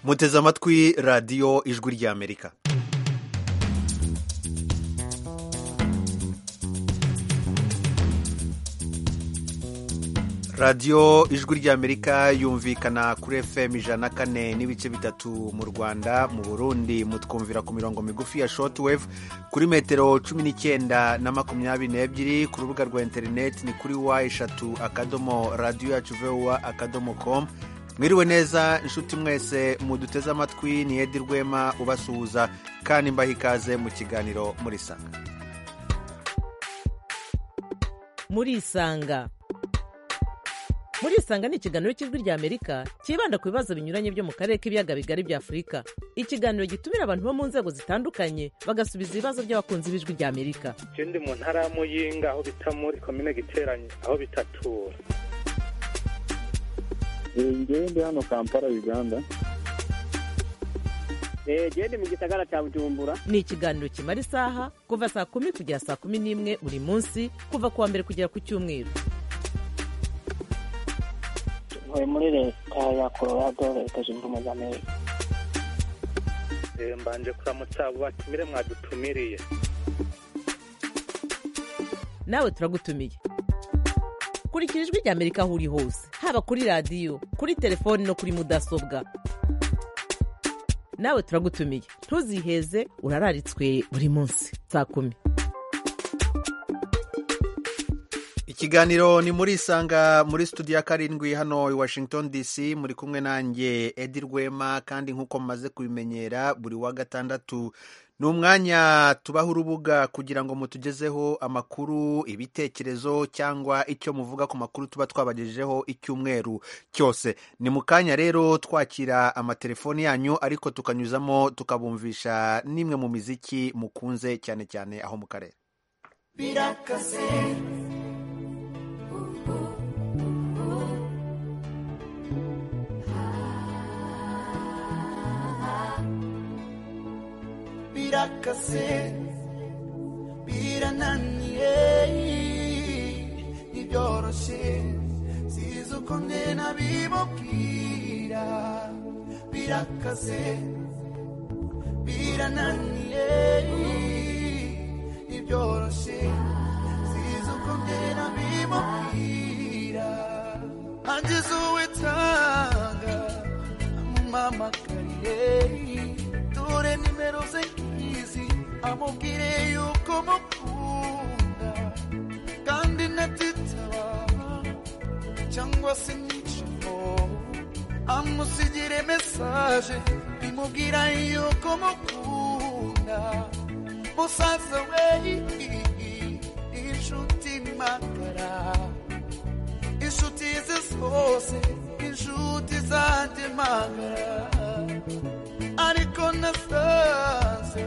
muteze amatwi radiyo ijwi ry'amerika radiyo ijwi ry'amerika yumvikana kuri fm ijana na kane n'ibice bitatu mu rwanda mu burundi mutwumvira ku mirongo migufi ya shortwave kuri metero cumi n'icyenda na makumyabiri n'ebyiri ku rubuga rwa interineti ni kuri wa eshatu akadomo radiyo yacu vuba akadomo komu mwiriwe neza inshuti mwese muduteze amatwi ni edi rwema ubasuhuza kandi mbaha ikaze mu kiganiro muri sanga murisanga murisanga ni ikiganiro cy'ijwi ry'amerika cyibanda ku bibazo binyuranye byo mu karere k'ibiyaga bigari bya afurika ikiganiro gitumira abantu bo mu nzego zitandukanye bagasubiza ibibazo by'abakunzi b'ijwi ry'amerika je ndi mu ntara ya muyinga aho bita muri komine giteranye aho bitatura ngewe ndi hano kampala uganda jewe ndi mu gisagara cya bujumbura ni ikiganiro kimara isaha kuva saa kumi kugera saa kumi n'imwe buri munsi kuva ku wa mbere kugera ku cyumweru ntuye muri leta ya colorado leta zunze ubumwe za amerika Eh, mbanje kuramutsa abo batumire mwadutumiriye nawe turagutumiye kurikira ijwi ry'amerika aho uri hose haba kuri radiyo kuri telefoni no kuri mudasobwa nawe turagutumiye ntuziheze urararitswe buri munsi saa kumi ikiganiro ni muri isanga muri studio ya karindwi hano i washington dc muri kumwe nanjye edi rwema kandi nk'uko mumaze kubimenyera buri wa gatandatu ni umwanya tubaha urubuga kugira ngo mutugezeho amakuru ibitekerezo cyangwa icyo muvuga ku makuru tuba twabagejejeho icyumweru cyose ni mu kanya rero twakira amatelefoni yanyu ariko tukanyuzamo tukabumvisha n'imwe mu miziki mukunze cyane cyane aho mu karere birakase birananiye ntibyoroshye siza uko ngena bibubwira birakase birananiye ntibyoroshye siza uko ngena bibubwira ageze uwe tanga mumamakarire dore nimero ze nkizi amubwire yuko mukunda kandi natitaba cyangwa se nyicamo amusigire mesaje imubwira yuko mukunda musaza we inshuti magara inshuti ze zose inshuti zanjye magara ariko nasanze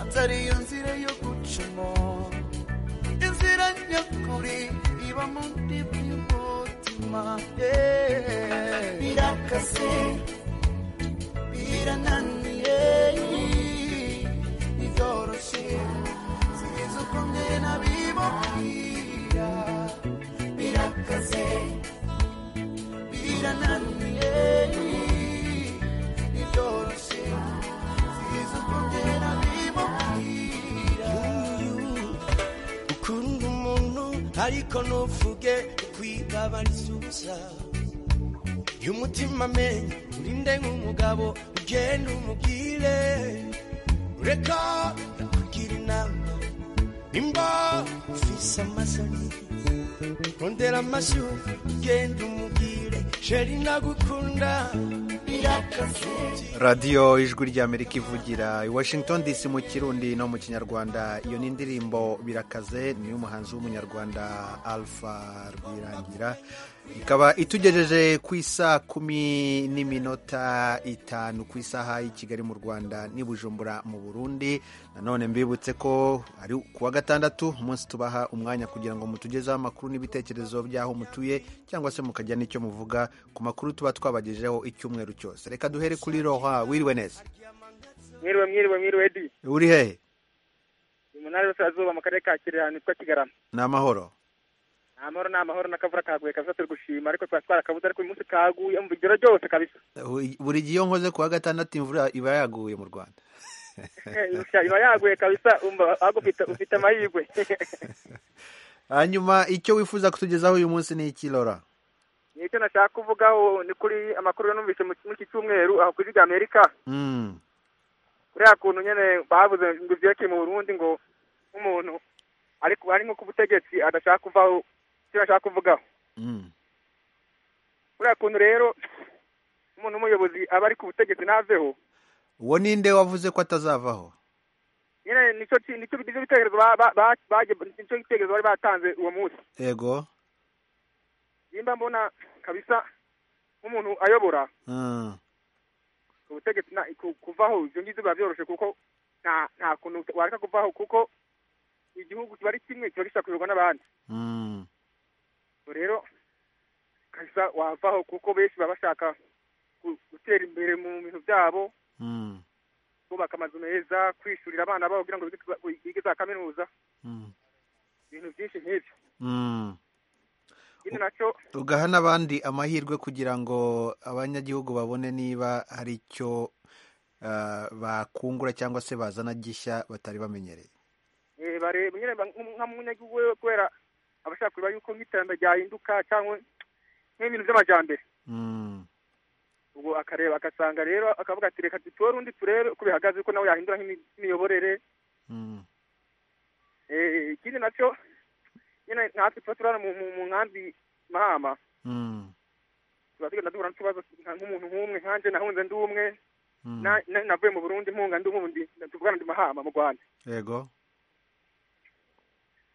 atariyo nzira yo gucamo inzira nyakuri iba muri by'umutima Eh, birakase birananiye ntibyoroshye siza uko ngena bibabwira birakase birananiye ntibyoroshye siza uko ngena bibabwira ukunda umuntu ariko ntuvuge kwigabanizuza iyo umutima amenye urinde nk'umugabo ugenda umubwire ureka ndakugira inama nimba ufise amasoni rondera amashyi ugenda umubwire sheri ndagukunda birakazuje radiyo ijwi ry'amerika ivugira i washington dc mu kirundi no mu kinyarwanda iyo ni indirimbo birakaze ni umuhanzi w'umunyarwanda alpha rwirangira ikaba itugejeje ku isaa kumi n'iminota itanu ku isaha y'i kigali mu rwanda n'i bujumbura mu burundi nanone mbibutse ko ari ku wa gatandatu umunsi tubaha umwanya kugira ngo mutugezeho amakuru n'ibitekerezo by'aho mutuye cyangwa se mukajya n'icyo muvuga ku makuru tuba twabagejejeho icyumweru cyose reka duhere kuri roha wiriwe neza mwiriwe mwiriwe mwiriwe edi uri hehe umunara w'uburasirazuba mu karere ka kirehe nitwa kigarama ni amahoro ni amahoro ni amahoro n'akavura kaguye kabisa turi gushima ariko twari twarakabuze ariko uyu munsi kaguye umva ijoro ryose kabisa Buri- buri gihe iyo nkoze ku wa gatandatu imvura iba yaguye mu rwanda Irushya iba yaguye kabisa umva ahubwo ufite ufite amahirwe hanyuma icyo wifuza kutugezaho uyu munsi ni iki Laura nicyo nashaka kuvugaho ni kuri amakuru numvise mu- muri iki cyumweru aho ku isi amerika Mm, kuriya kuntu nyine babuze ngo ibyeke mu burundi ngo nk'umuntu ariko ari nko ku butegetsi adashaka kuvaho icyo bashaka kuvugaho mm, kuriya kuntu rero umuntu w'umuyobozi aba ari ku butegetsi ntaveho uwo ninde wavuze ko atazavaho nyine nicyo ki- nicyo nicyo bitekerezo ba- ba- ba- baje- nicyo gitekerezo bari batanze uwo munsi yego nimba mbona kabisa nk'umuntu ayobora Mm, ubutegetsi na- ku- kuvaho ibyo ngibyo biba byoroshe kuko nta nta kuntu wareka kuvaho kuko igihugu kiba ari kimwe kiba gishobora kuyoborwa n'abandi mm, Ubwo rero kabisa wavaho kuko benshi baba bashaka gu- gutera imbere mu bintu byabo mm, kubaka amazu meza kwishurira abana babo kugira ngo bige- bige za kaminuza mm, ibintu byinshi nk'ibyo mm. ikindi nacyo ugaha n'abandi amahirwe kugira ngo abanyagihugu babone niba hari icyo ah, bakungura cyangwa se bazana gishya batari bamenyereye eh, bareba nyine ba- nk- nka munyagihugu we kubera abashaka kureba yuko nk'iterambere ryahinduka cyangwa nk'ibintu by'amajyambere Mm, ubwo akareba agasanga rero akavuga ati reka dutore undi turebe uko bihagaze ko nawe yahindura nk'imi- nk'imiyoborere mm, Eh, ikindi nacyo nyine natwe tuba turara mu mu- mu nkambi mahama mm, tuba tugenda duhura n'ikibazo nka- nk'umuntu nk'umwe nkanje nahunze ndi umwe mm. na- na- navuye mu burundi mpunga ndi umundi tuvugana ndi mahama mu rwanda yego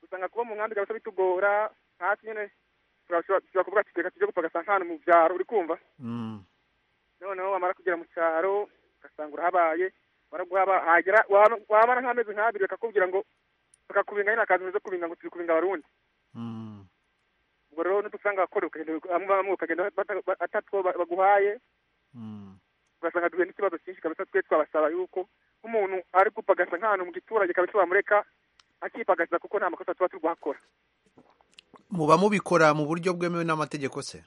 usanga kuba mu nkambi kabisa bitugora natwe nyine turashobora dushobora kuvuga ati reka tujye gupfa agasanga mu byaro uri kumva Mm, noneho wamara kugera mu cyaro ugasanga urahabaye wamara guhaba hagera wama- wamara nk'amezi nk'abiri bakakubwira ngo bakakubinga nyine akazi meza kubinga ngo turi kubinga abarundi mm. ubwo rero n'udusanga abakora ukagenda bamwe bamwe ukagenda bata- ba- atatwo ba- baguhaye Mm, ugasanga duhuye n'ikibazo cyinshi kabisa twe twabasaba yuko nk'umuntu ari gupagasa nk'ahantu mu giturage kabisa wamureka akipagasa kuko nta makosa tuba turi kuhakora muba mubikora mu buryo bwemewe n'amategeko se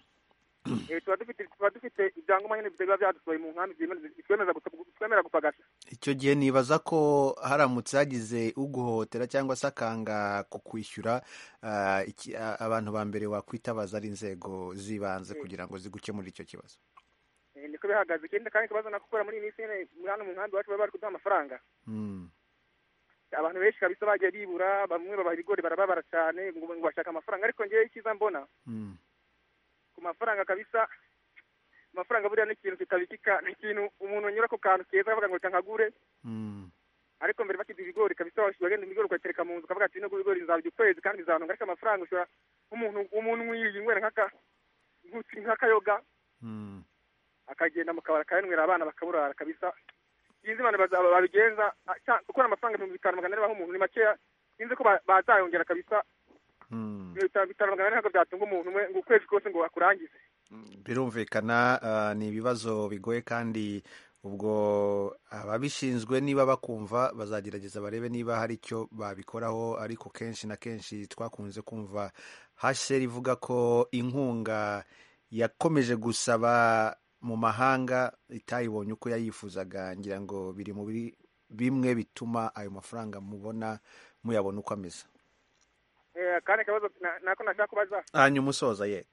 Eh, tuba dufite tuba dufite ibyangombwa nyine biba byadusohoye mu nkambi byemeza- bitwemeza gusa- bitwemera gupagasa icyo gihe nibaza ko haramutse hagize uguhohotera cyangwa se akanga ku kwishyura ah, iki- ah, abantu ba mbere wakwitabaza ari inzego z'ibanze kugira ngo zigukemurire icyo kibazo Eh, niko bihagaze ikindi kandi ikibazo nakukora muri iyi minsi nyine hano mu nkambi iwacu baba bari kuduha amafaranga Mm, abantu benshi kabisa bagiye bibura bamwe babaha ibigori barababara cyane ngo ngo bashaka amafaranga ariko ngewe icyiza mbona mm, ku mafaranga kabisa amafaranga buriya ni ikintu kitabikika ni ikintu umuntu anyura ku kantu keza akavuga ngo reka nkagure mm, ariko mbere bakiduha ibigori kabisa wash- wagenda ibigori ukatereka mu nzu ukavuga ati bino bigori nzabirya ukwezi kandi bizantunga ariko amafaranga ushobora nk'umuntu umuntu mwiriye inywera nk'aka nk'uki- nk'akayoga mm. akagenda mu kabari akayanywera abana bakaburara kabisa sinzi abantu bazaba babigenza ah, cya- kuko n'amafaranga ibihumbi bitanu magana ane baha umuntu ni makeya sinzi ko ba- bazayongera kabisa Mm. ibintu bitanu bitanu magana ane ntabwo byatunga umuntu umwe ngo ukwezi kose ngo akurangize birumvikana ah, ni ibibazo bigoye kandi ubwo ababishinzwe niba bakumva bazagerageza barebe niba hari icyo babikoraho ariko kenshi na kenshi twakunze kumva hasheri ivuga ko inkunga yakomeje gusaba mu mahanga itayibonye uko yayifuzaga ngira ngo biri mu biri- bimwe bituma ayo mafaranga mubona muyabona uko ameze Eh, kandi akabazo na- nako nashaka kubaza hanyuma usoza ye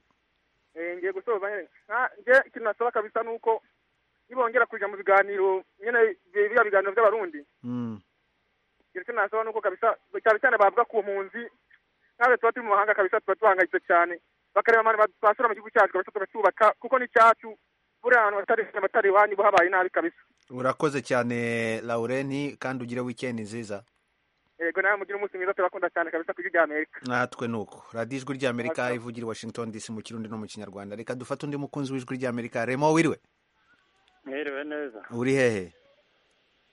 Eh, ngiye gusoza nyine Nka- nge ikintu nasaba kabisa ni uko nibongera kuja mu biganiro nyine bi- biriya biganiro by'abarundi Mm, ikintu cyo nasaba ni uko kabisa cyane cyane bavuga ku mpunzi nkabe tuba turi mu mahanga kabisa tuba duhangayitse cyane bakareba abantu ba- basura mu gihugu cyacu kabisa tukacyubaka kuko ni cyacu buriya ahantu batari batari iwanyu bo habaye nabi kabisa urakoze cyane laurenti kandi ugire wikendi nziza yego nawe mugire umunsi mwiza turabakunda cyane kabisa ku ijwi rya amerika natwe ni uko radiyo ijwi ry'amerika Natwe. ivugira i washington dc mu kirundi no mu kinyarwanda reka dufate undi mukunzi w'ijwi ry'amerika remo wiriwe mwiriwe neza uri hehe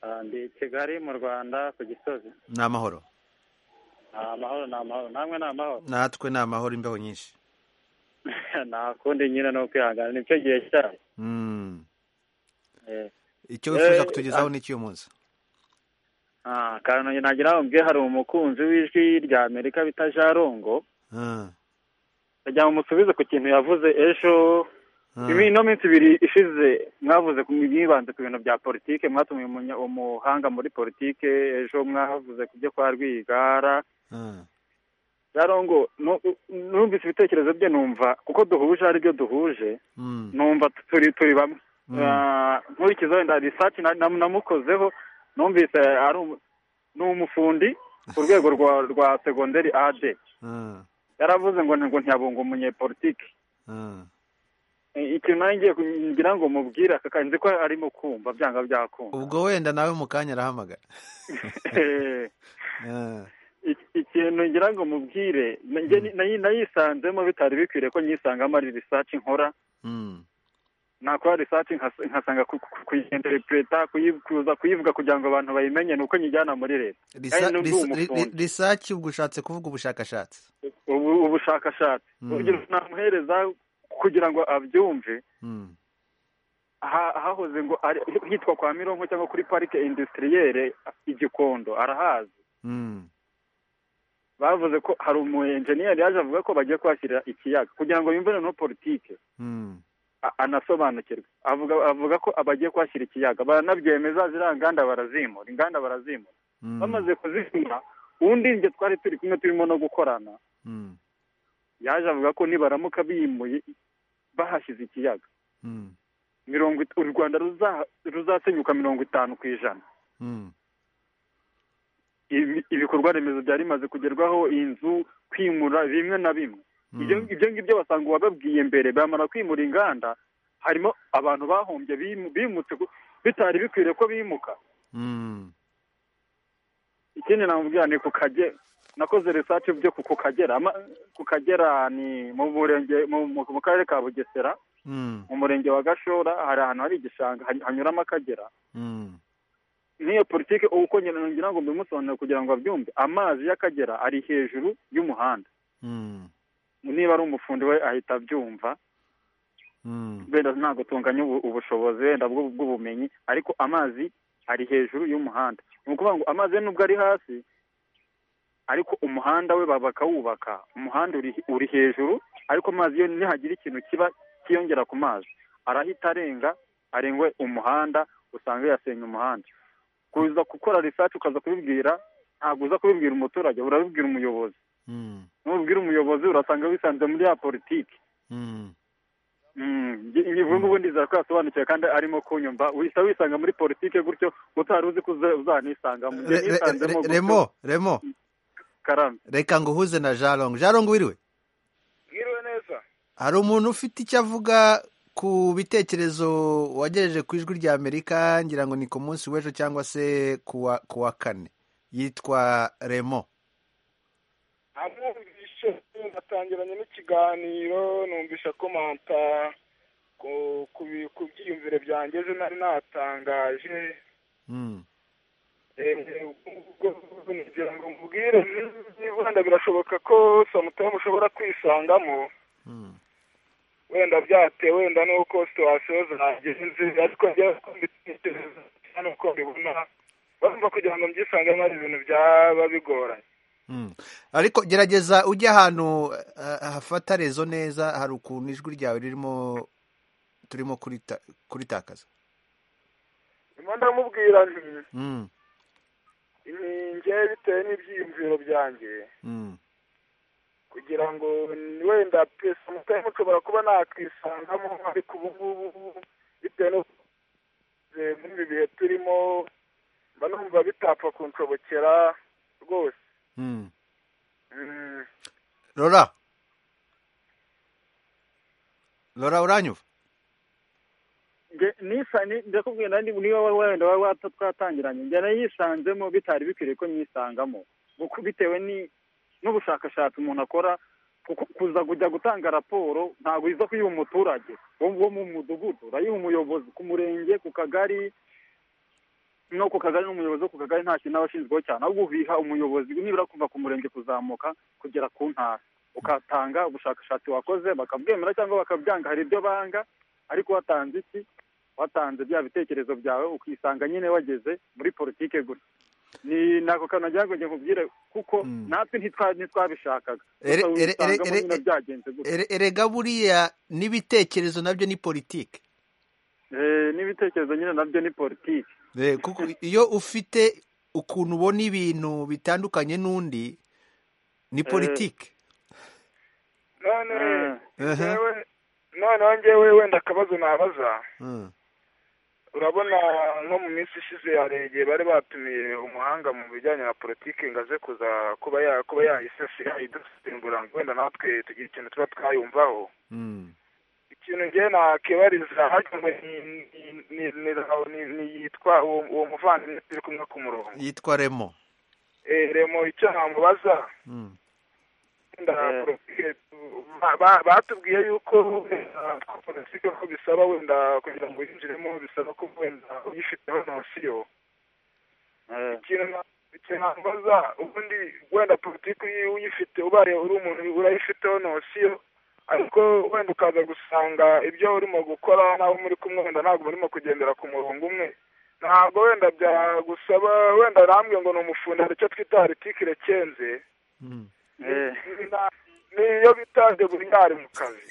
Ah, ndi kigali mu rwanda ku gisozi ni amahoro Ah, amahoro ni amahoro namwe ni amahoro natwe ni amahoro imbeho nyinshi nta kundi nyine ni ukwihangana nicyo gihe cyayo Mm. Eh, icyo wifuza Eh, kutugezaho ah. ni cy'uyu munsi ah, kandi nagira ngo mbwe hari umukunzi w'ijwi ry'amerika bita jarongo Ah, ndagira ngo musubize ku kintu yavuze ejo ibi ino minsi ibiri ishize mwavuze ku mwibanze ku bintu bya politike mwatumiye umunya- umuhanga muri politike ejo mwavuze ku byo kwa rwigara rero ngo nu- numvise ibitekerezo bye numva kuko duhuje ari byo duhuje numva turi turi bamwe Ah, nkurikiza wenda research na- na- namukozeho numvise ari umu- ni umufundi ku rwego rwa rwa segonderi ad yaravuze ngo ngo ntiyabunga umunyepolitike I- ikintu nanjye ngiye ku- ngira ngo mubwire aka kantu nzi ko arimo kumva byanga byakunda ubwo wenda nawe mu kanya arahamagara Ah, Ik- ikintu ngira ngo mubwire njye ni- nayi- nayisanzemo bitari bikwiriye ko nyisangamo ari research nkora mm, nakora research nkas- nkasanga ku- ku- kuyiinterpreta kuyi- kuza kuyivuga kugira ngo abantu bayimenye ni uko nyijyana muri leta risa- Kandi n'undi risa- ri- umufundi. research ubwo ushatse kuvuga ubushakashatse ubu ubushakashatsi Mm. urugero namuhereza kugira ngo abyumve Mm, ha- hahoze ngo ari- hitwa kwa mironko cyangwa kuri parike industrielle igikondo arahazi mm, bavuze ko hari umu enjeniyeri yaje avuga ko bagiye kuhashyira ikiyaga kugira ngo yumve noneho politike mm, a- anasobanukirwe avuga avuga ko bagiye kuhashyira ikiyaga baranabyemeza ziriya nganda barazimura inganda barazimura mm, bamaze kuzimura undi njye twari turi kumwe turimo no gukorana mm, yaje avuga ko nibaramuka bimuye bahashyize ikiyaga mm, mirongo it- u rwanda ruza- ruzasenyuka mirongo itanu ku ijana mm, Ibi- ibikorwa remezo byari bimaze kugerwaho inzu kwimura bimwe na bimwe ibyo mm, ibyo ngibyo basanga uwababwiye mbere bamara kwimura inganda harimo abantu bahombye bimu- bimutse ku- bitari bikwiriye ko bimuka mm. ikindi namubwira ni ku kage nakoze research byo ku ku kagera ama- ku kagera ni mu murenge mu- mu mu karere ka bugesera Mm, mu murenge wa gashora hari ahantu hari igishanga hany- hanyuramo akagera mm, n'iyo politiki ubu uko ngira ngira ngo mbimusobanurire kugira ngo abyumve amazi y'akagera ari hejuru y'umuhanda mm, niba ari umufundi we ahita abyumva mm, wenda ntabwo tunganya ubu- ubushobozi wenda bw'u- bw'ubumenyi ariko amazi ari hejuru y'umuhanda ni ukuvuga ngo amazi ye nubwo ari hasi ariko umuhanda we ba- bakawubaka umuhanda uri, uri hejuru ariko amazi yo nihagira ikintu kiba kiyongera ku mazi arahita arenga arengwe umuhanda usanga yasenya umuhanda kuza gukora research ukaza kubibwira ntabwo uza kubibwira umuturage urabibwira umuyobozi mm, nubwira umuyobozi urasanga wisanze muri ya politiki mm. ubu ngubu ndizera ko yasobanukiwe kandi arimo kunyumva uhita wisanga muri politike gutyo utari uzi ko uza- uzanisanga mu gihe Re- re- nisanzemo re- remo remo karame reka nguhuze na jarong jarong wiriwe Mwiriwe neza hari umuntu ufite icyo avuga ku bitekerezo wagejeje ku ijwi rya amerika ngira ngo ni ku munsi w'ejo cyangwa se ku wa- ku wa kane yitwa remo amwumvishe batangiranye n'ikiganiro numvisha komanta ku ku bi- ku byiyumviro byanjye ejo nari natangaje Mm, Eh, ubwo ngira ngo mubwire wenda birashoboka ko samutamu ushobora kwisangamo mm, wenda byatewe wenda n'uko situwasiyo zagenze ariko njyewe uko mbitekereza cyane uko mbibona bumva kugira ngo mbyisangemo ari ibintu byaba bigoranye mm. ariko gerageza ujye ahantu eh, hafata rezo neza hari ukuntu ijwi ryawe ririmo turimo kurita- kuritakaza nyuma ndamubwira nti Mm, ninjye bitewe n'ibyiyumviro byanjye mm, kugira ngo wenda pesa mutayimu ushobora kuba nakwisangamo ariko ubu ngubu bitewe n'uko eh, muri ibi bihe turimo mba numva bitapfa kunshobokera rwose mm. Mm. rora rora uranyumva Nge- nisa- ni- ndakubwira nandi niba wa- wenda waba wata- twatangiranye njye nayisanzemo bitari bikwiriye ko nyisangamo kuko bitewe ni- n'ubushakashatsi umuntu akora kuko kuza kujya gutanga raporo ntabwo iza kuyiha umuturage wo wo mu mudugudu urayiha umuyobozi ku murenge ku kagari no ku kagari n'umuyobozi wo ku kagari nta kintu aba ashinzweho cyane ahubwo ubiha umuyobozi nibura kuva ku murenge kuzamuka kugera ku ntara ukatanga ubushakashatsi wakoze bakabwemera cyangwa bakabyanga hari ibyo banga ariko watanze iki watanze bya bitekerezo byawe ukisanga nyine wageze muri politike gusa ni ntabwo kanagira ngo njye nkubwire kuko natwe ntitwa- ntitwabishakaga Ere- Gusa ere- ere- ubisangamo ere- nyine byagenze gutya Ere- erega buriya n'ibitekerezo nabyo ni politiki Eh, n'ibitekerezo nyine nabyo ni politiki Eh, kuko iyo ufite ukuntu ubona ibintu bitandukanye n'undi ni politiki none Eh. ngewe noneho ngewe wenda akabazo nabaza Mm. urabona nko mu minsi ishize hari igihe bari batumiye umuhanga mu bijyanye na politiki ngo aze kuza kuba ya kuba yayisesera idusembura ngo wenda natwe tugira ikintu tuba twayumvaho Mm. ikintu ngewe nakibariza hajya ngo ni ni- ni- ni- ni- ni yitwa uwo uwo muvandimwe turi kumwe ku murongo yitwa remo Eh, remo icyo namubaza Mm. wenda Eh. politiki tu- ba- ba- batubwiye yuko wenda ko politiki ko bisaba wenda kugira ngo yinjiremo bisaba ko wenda uyifiteho nosiyo Eh, ikintu na- ikintu namubaza ubundi wenda politiki iyo uyifite ubaye uri umuntu urayifiteho nosiyo ariko wenda ukaza gusanga ibyo urimo gukora n'abo muri kumwe wenda ntabwo murimo kugendera ku murongo umwe ntabwo wenda byagusaba wenda namwe ngo ni umufundi hari icyo twita aritikire kenze Mm. eh, Ni- na- niyo bita deburiyari mu kazi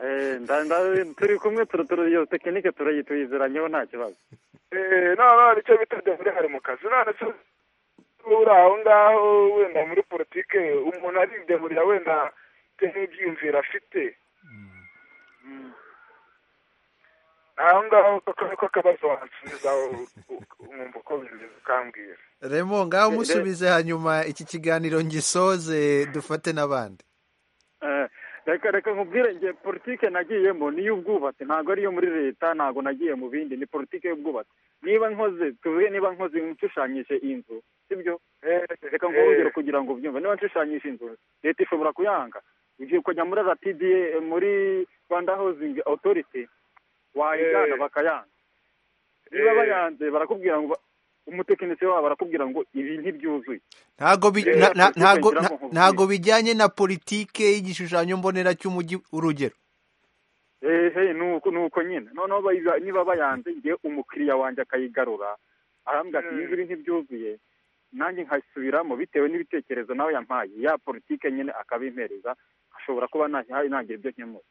eh, nda- nda- turi kumwe turu- turu- iyo tekinike turayi- tuyizeranyeho nta kibazo Eh, noneho hari icyo bita deburiyari mu kazi none se uri aho ngaho wenda muri politike umuntu arideburira wenda bitewe n'ibyiyumviro afite aho ngaho koko niko kabazo wansubiza u- u- nkumva uko bimeze ukambwira remo ngaho musubize hanyuma iki kiganiro ngisoze dufate n'abandi Eh, reka reka nkubwire nge politike nagiyemo ni iy'ubwubatsi ntabwo ari iyo muri leta ntabwo nagiye mu bindi ni politike y'ubwubatsi niba nkoze tuvuge niba nkoze nshushanyije inzu sibyo reka nkubwire kugira ngo ubyumve niba nshushanyije inzu leta ishobora kuyanga ugiye ukajya muri rtda muri rwanda housing authority wayijyana Eh. bakayanga niba Eh. bayanze barakubwira ngo ba- umutekinisiye wabo barakubwira ngo ibi ntibyuzuye ntabwo bi- Eh, na- na- politiki ntabwo- ngira ngo na- nkubwire. ntabwo bijyanye na politiki y'igishushanyo mbonera cy'umujyi urugero ehe ni uko ni uko nyine noneho bayiza- niba bayanze ngiye umukiriya wanjye akayigarura arambwira ati Mm. ibi biri ntibyuzuye nanjye nkasubiramo bitewe n'ibitekerezo nawe yampaye ya politike nyine akabimpereza ashobora kuba nta- ntagira ibyo nkemura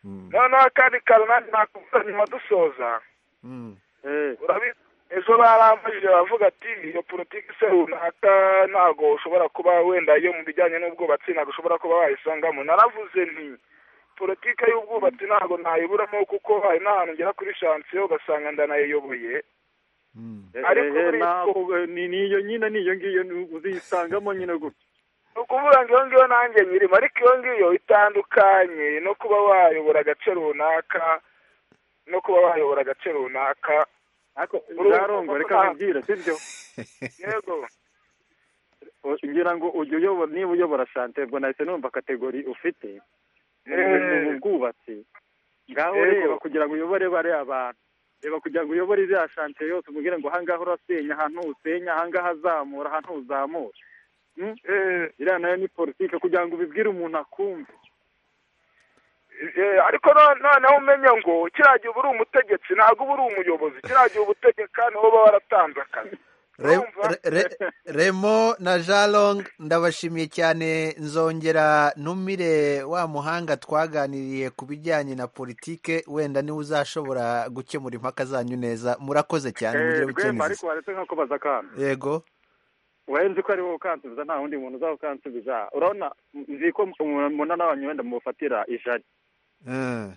noneho akandi kantu nanjye nakubwira nyuma dusoza Mm. Eh, urabizi ejo barambajije baravuga ati iyo politiki se runaka ntabwo ushobora kuba wenda iyo mu bijyanye n'ubwubatsi ntabwo ushobora kuba wayisangamo naravuze nti politiki y'ubwubatsi ntabwo nayiburamo kuko hari n'ahantu ngera kuri shansiyo ugasanga ndanayiyoboye Mm. Ariko ehe, muri- nako- ni ni iyo nyine ni iyo ngiyo ni- uzisangamo nyine gutya ni ukuvuga ngo iyo ngiyo nanjye nyirimo ariko iyo ngiyo itandukanye no kuba wayobora agace runaka no kuba wayobora agace runaka ariko Uru- ngarongo reka nkubwire sibyo yego O- ngira ngo ujye uyobora niba uyobora shante ubwo nahise numva kategori ufite mu Eh. mu bwubatsi ngaho Yego. reba kugira ngo uyobore bariya abantu reba kugira ngo uyobore iriya shante yose umubwire ngo ahangaha urasenya ahantu usenya ahangaha azamura ahantu uzamura Hmm? Eh, iriya nayo ni politike kugira ngo ubibwire umuntu akumve Eh, ariko no- noneho umenye ngo kiriya gihe uba uri umutegetsi ntabwo uba uri umuyobozi kiriya gihe uba utegeka niho uba waratanze akazi Re- Urumva? re- re- remo na jalong ndabashimiye cyane nzongera ntumire wa muhanga twaganiriye ku bijyanye na politike wenda niwe uzashobora gukemura impaka zanyu neza murakoze cyane Eh, mugire rwemba ariko wikenezo waretse nkakubaza akantu yego warenze ko ari wowe ukansubiza nta wundi muntu uzaba ukansubiza urabona nzi ko mbona n'abantu wenda mufatira ijari Eh,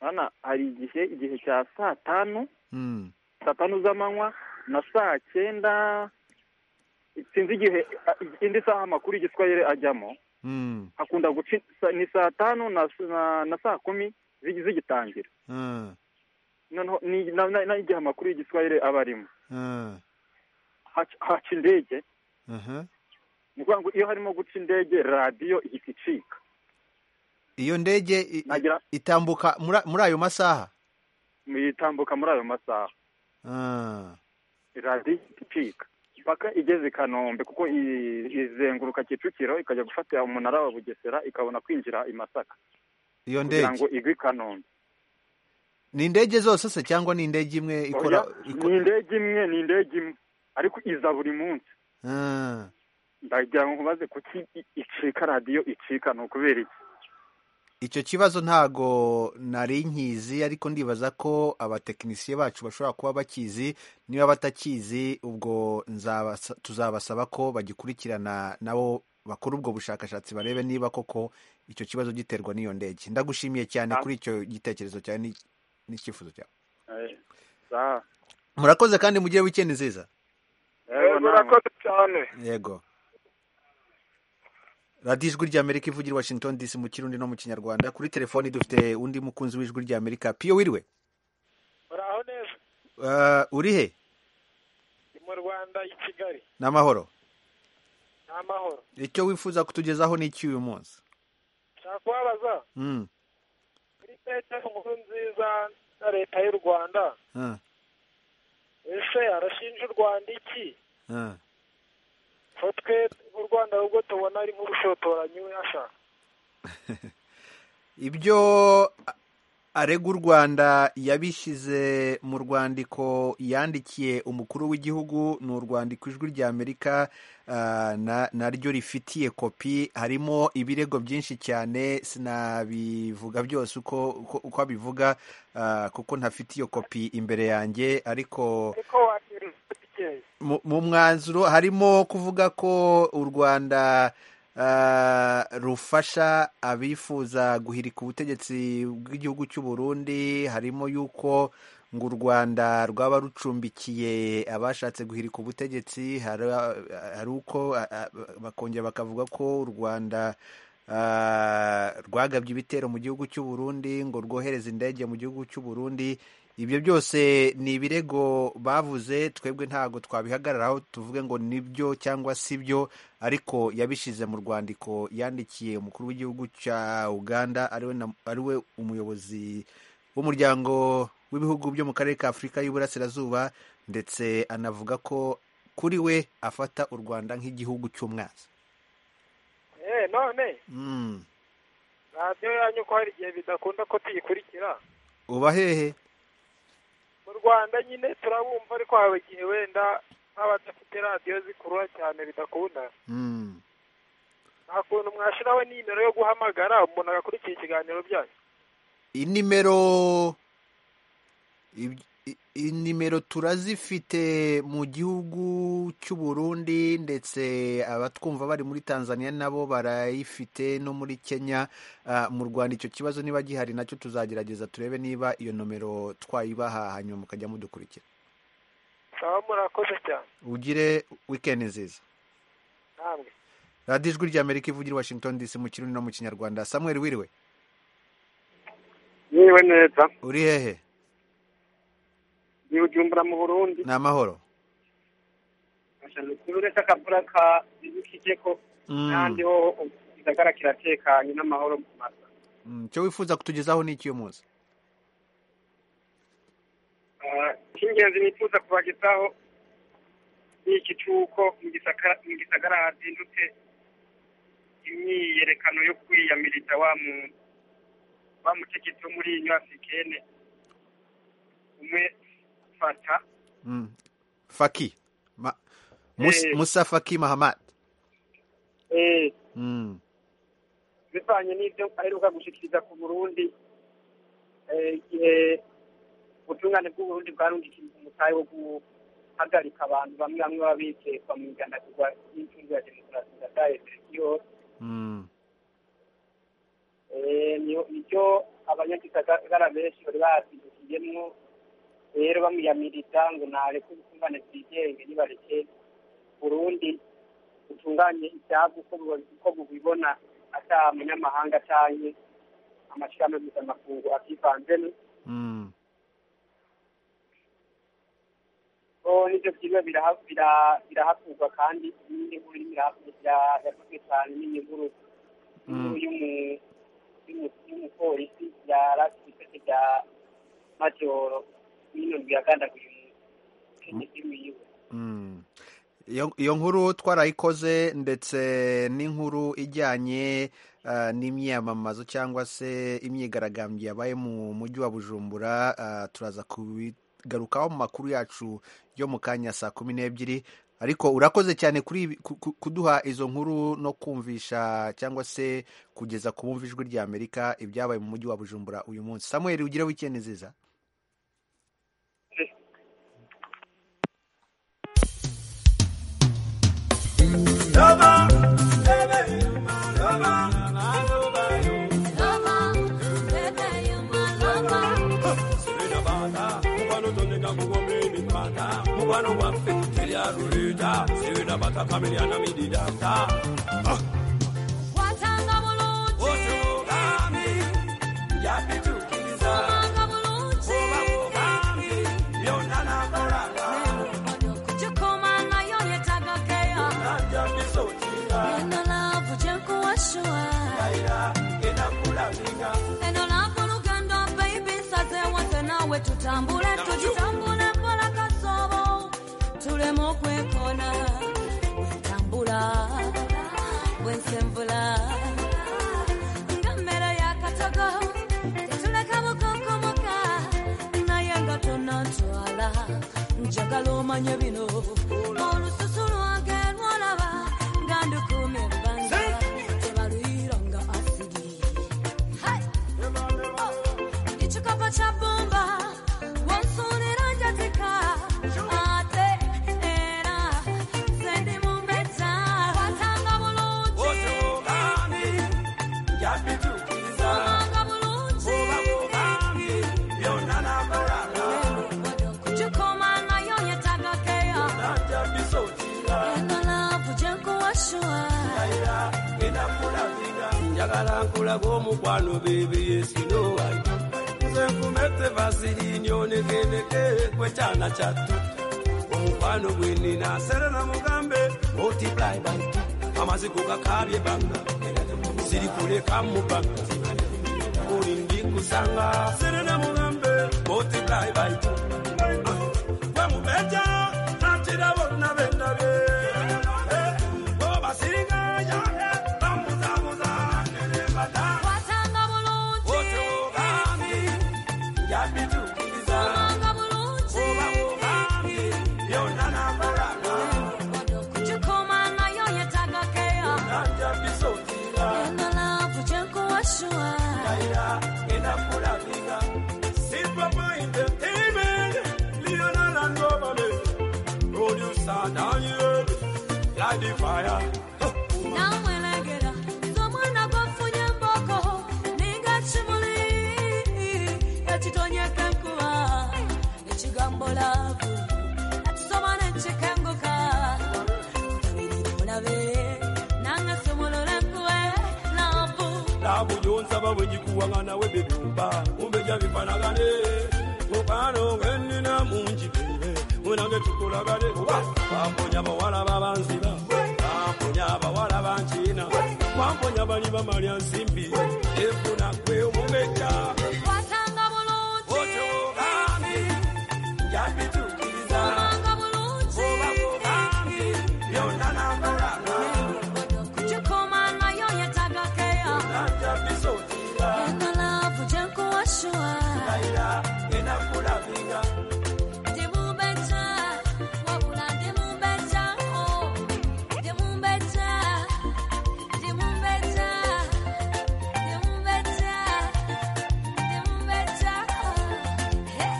urabona hari igihe igihe cya saa tanu mm, saa tanu z'amanywa na saa cyenda sinzi igihe indi saha amakuru y'igiswahili ajyamo mm, hakunda guca sa- ni saa tanu na, na, na saa kumi zigi- zigitangira eh, noneho ni- na- na- n'igihe amakuru y'igiswahili aba arimo eh, Hac- haca indege aha. ni ukuvuga ngo iyo harimo guca indege radiyo ihita icika iyo ndege i- nagira itambuka muri- muri ayo masaha itambuka muri ayo masaha Ah, radiyo ihita icika mpaka igeze i kanombe kuko i- izenguruka kicukiro ikajya gufatira umunara wa bugesera ikabona kwinjira i masaka iyo kugira ngo ndege igwe i kanombe ni indege zose se cyangwa ni indege imwe ikora Oya, iko- ni indege imwe ni indege imwe ariko iza buri munsi Ah, ndagira ngo nkubaze kuki i- icika radiyo icika ni ukubera iki icyo kibazo ntago nari nkizi ariko ndibaza ko abatekinisiye bacu bashobora kuba bakizi niba batakizi ubwo nzabasa- tuzabasaba ko bagikurikirana nabo bakora ubwo bushakashatsi barebe niba koko icyo kibazo giterwa n'iyo ndege ndagushimiye cyane kuri icyo gitekerezo cyawe ni- n'icyifuzo cyawe Eh, za- murakoze kandi mugire wikendi nziza yego namwe. murakoze cyane yego radiyo ijwi ry'amerika ivugira i washington dc mu kirundi no mu kinyarwanda kuri telefoni dufite undi mukunzi w'ijwi ry'amerika piyo wiriwe muraho neza Uh, uri he ni mu rwanda i kigali n'amahoro ni amahoro icyo wifuza kutugezaho ni iki uyu munsi nshaka kubabaza Mm, kuri metero nkuru nziza ya leta y'u rwanda ah, ese arashinja u rwanda iki ah. ko twe u rwanda ahubwo tubona ari nk'urushotoranyi we ashaka ibyo a- arega u rwanda yabishyize mu rwandiko yandikiye umukuru w'igihugu ni urwandiko ijwi ry'amerika ah, na- naryo rifitiye kopi harimo ibirego byinshi cyane sinabivuga byose uko uko- uko abivuga ah, kuko ntafite iyo kopi imbere yanjye ariko ariko wakira bikeya mu mu mwanzuro harimo kuvuga ko u rwanda ah, rufasha abifuza guhirika ubutegetsi bw'igihugu cy'u burundi harimo yuko ngo u rwanda rwaba rucumbikiye abashatse guhirika ubutegetsi hari hari uko ah, ah, bakongera bakavuga ko u rwanda ah, rwagabye ibitero mu gihugu cy'u burundi ngo rwohereze indege mu gihugu cy'u burundi ibyo byose ni ibirego bavuze twebwe ntago twabihagararaho tuvuge ngo nibyo cyangwa si byo ariko yabishyize mu rwandiko yandikiye umukuru w'igihugu cya uganda ariwe na- ariwe umuyobozi w'umuryango w'ibihugu byo mu karere ka afurika y'uburasirazuba ndetse anavuga ko kuri we afata u rwanda nk'igihugu cy'umwanzi eee none Mm. radiyo yanyu ko hari igihe bidakunda ko tuyikurikira uba hehe mu rwanda nyine turabumva ariko haba igihe wenda nk'abadafite radiyo zikurura cyane bidakunda Mm. nta kuntu mwashyiraho nimero yo guhamagara umuntu agakurikira ikiganiro byanyu inimero ib- i- inimero turazifite mu gihugu cy'u Burundi ndetse abatwumva bari muri Tanzania nabo barayifite no muri Kenya Ah, mu Rwanda icyo kibazo niba gihari nacyo tuzagerageza turebe niba iyo nomero twayibaha hanyuma mukajya mudukurikira mukaba murakoze cyane ugire weekend nziza namwe radiyo ijwi ry'amerika ivugira i Washington DC mu kirundi no mu kinyarwanda Samuel wiriwe yewe neza uri hehe ni ujumbura mu burundi ni amahoro kuri uretse akavura ka kije ko Mm. kandi ho gisagara kiratekanye n'amahoro mu masa Mm, icyo wifuza kutugezaho ni iki uyu munsi Ah, icy'ingenzi nifuza kubagezaho ni iki cy'uko mu gisagara mu gisagara hazindutse imyiyerekano yo kwiyamiriza wa mu wa mutegetsi wo muri Union Africaine umwe fata Mm. Faki. Ma Mus Eh. Musa Faki Mahamat. eh Mm. bivanye n'ibyo aheruka gushikiriza ku Burundi eh, igihe ubutungane bw'uburundi bwarungikirije umutahe wo guhagarika abantu bamwe bamwe baba bikekwa mu igandagurwa ry'intungo ya demokarasi ndataye yose Mm. Eh, niyo- nicyo abanyagisagara benshi bari bahasindukiyemwo rero bamwiyamiriza ngo nareke ubutungane bwigenge nibareke burundi butunganye ibyabo uko bu- uko bubibona ata munyamahanga canke amashirahamwe mpuzamakungu akivanzemwo Mm. Oh, nivyo vyigwa biraha- bira- birahakurwa kandi n'indi nkuru irimo irahakurwa bya- yavuzwe cyane n'indi nkuru inkuru y'umu- y'umu- y'umupolisi yaratwitete bya majoro nino biyagandaguye umutegetsi wiwe Mm. Iyo- iyo nkuru twarayikoze ndetse n'inkuru ijyanye ah, n'imyamamazo cyangwa se imyigaragambyo yabaye mu mujyi wa bujumbura ah, turaza kubi tuzabigarukaho mu makuru yacu yo mu kanya saa kumi n'ebyiri ariko urakoze cyane kuri ibi- ku- ku- kuduha izo nkuru no kumvisha cyangwa se kugeza ku bumva ijwi rya amerika ibyabaye mu mujyi wa bujumbura uyu munsi samuel ugire wikendi nziza Neno lako lugando baby saze wote nawe tutambule tujitambule pola kasobo tulemo kwekona wentambula wensemvula ngamera yakatogo tetuleka bukokomoka naye nga tonatwala njagala omanye bino olususu lwange lwolaba nga ndukumye ebbanga tebalwira nga asigi Hey! Ichikapa cha bomba wansunira njatika ate era sendi mumbeta watanga bulungi Omanga bulungi Kujukoma nayo nyetagakeya Eno love jenkuwashua njagala nkulaga omukwano beebi yesinowayo nze nkumete vasirinyo negeneke kwekyana kyattu omukwano gwenina serena mugambe multiply by two amaziko gakabye banga sirikuleka mubanga buli ndikusanga serena mugambe multiply by two bamubeja nakira bonna bendabye obasirigaya bamuzamuza nebata watanga bulungi otugambi yabitukiriza Omanga bulungi kuba mugambi byonna nakolanga Kujukoma nayo nyetagakeya nanjabisotira Eno love jenkuwashua ira enakulabiga sipapa entertainment lionalandobale producer daniel ladifaya namwelengera ng'omwana gwafunye emboko ninga kimuli ekitonyeka enkuba ekigambo laavu nakisoma nekikenguka gabirira olabe nange simulula enkuba laavu tabu yonsaba bwe ngikuwanga nawe bebyumba umbeja bifanagane mukwano ngennina mungi bebe munange tukolagane kuba bamponya bawala babanziba bamponya abawala bankiina bamponya bali bamalya nsimbi efuna gwe omubeja watanga bulungi otogambi yabitukiriza obanga bulungi kuba kugambi byonna nakolaga kukikoma nayo yetagakeya nanjabisotira eno laavu gyenkuwashuwa ira enakulabiga Demumbeta, wabula demumbeta, oh. Demumbeta, demumbeta, demumbeta, demumbeta, oh. Hey.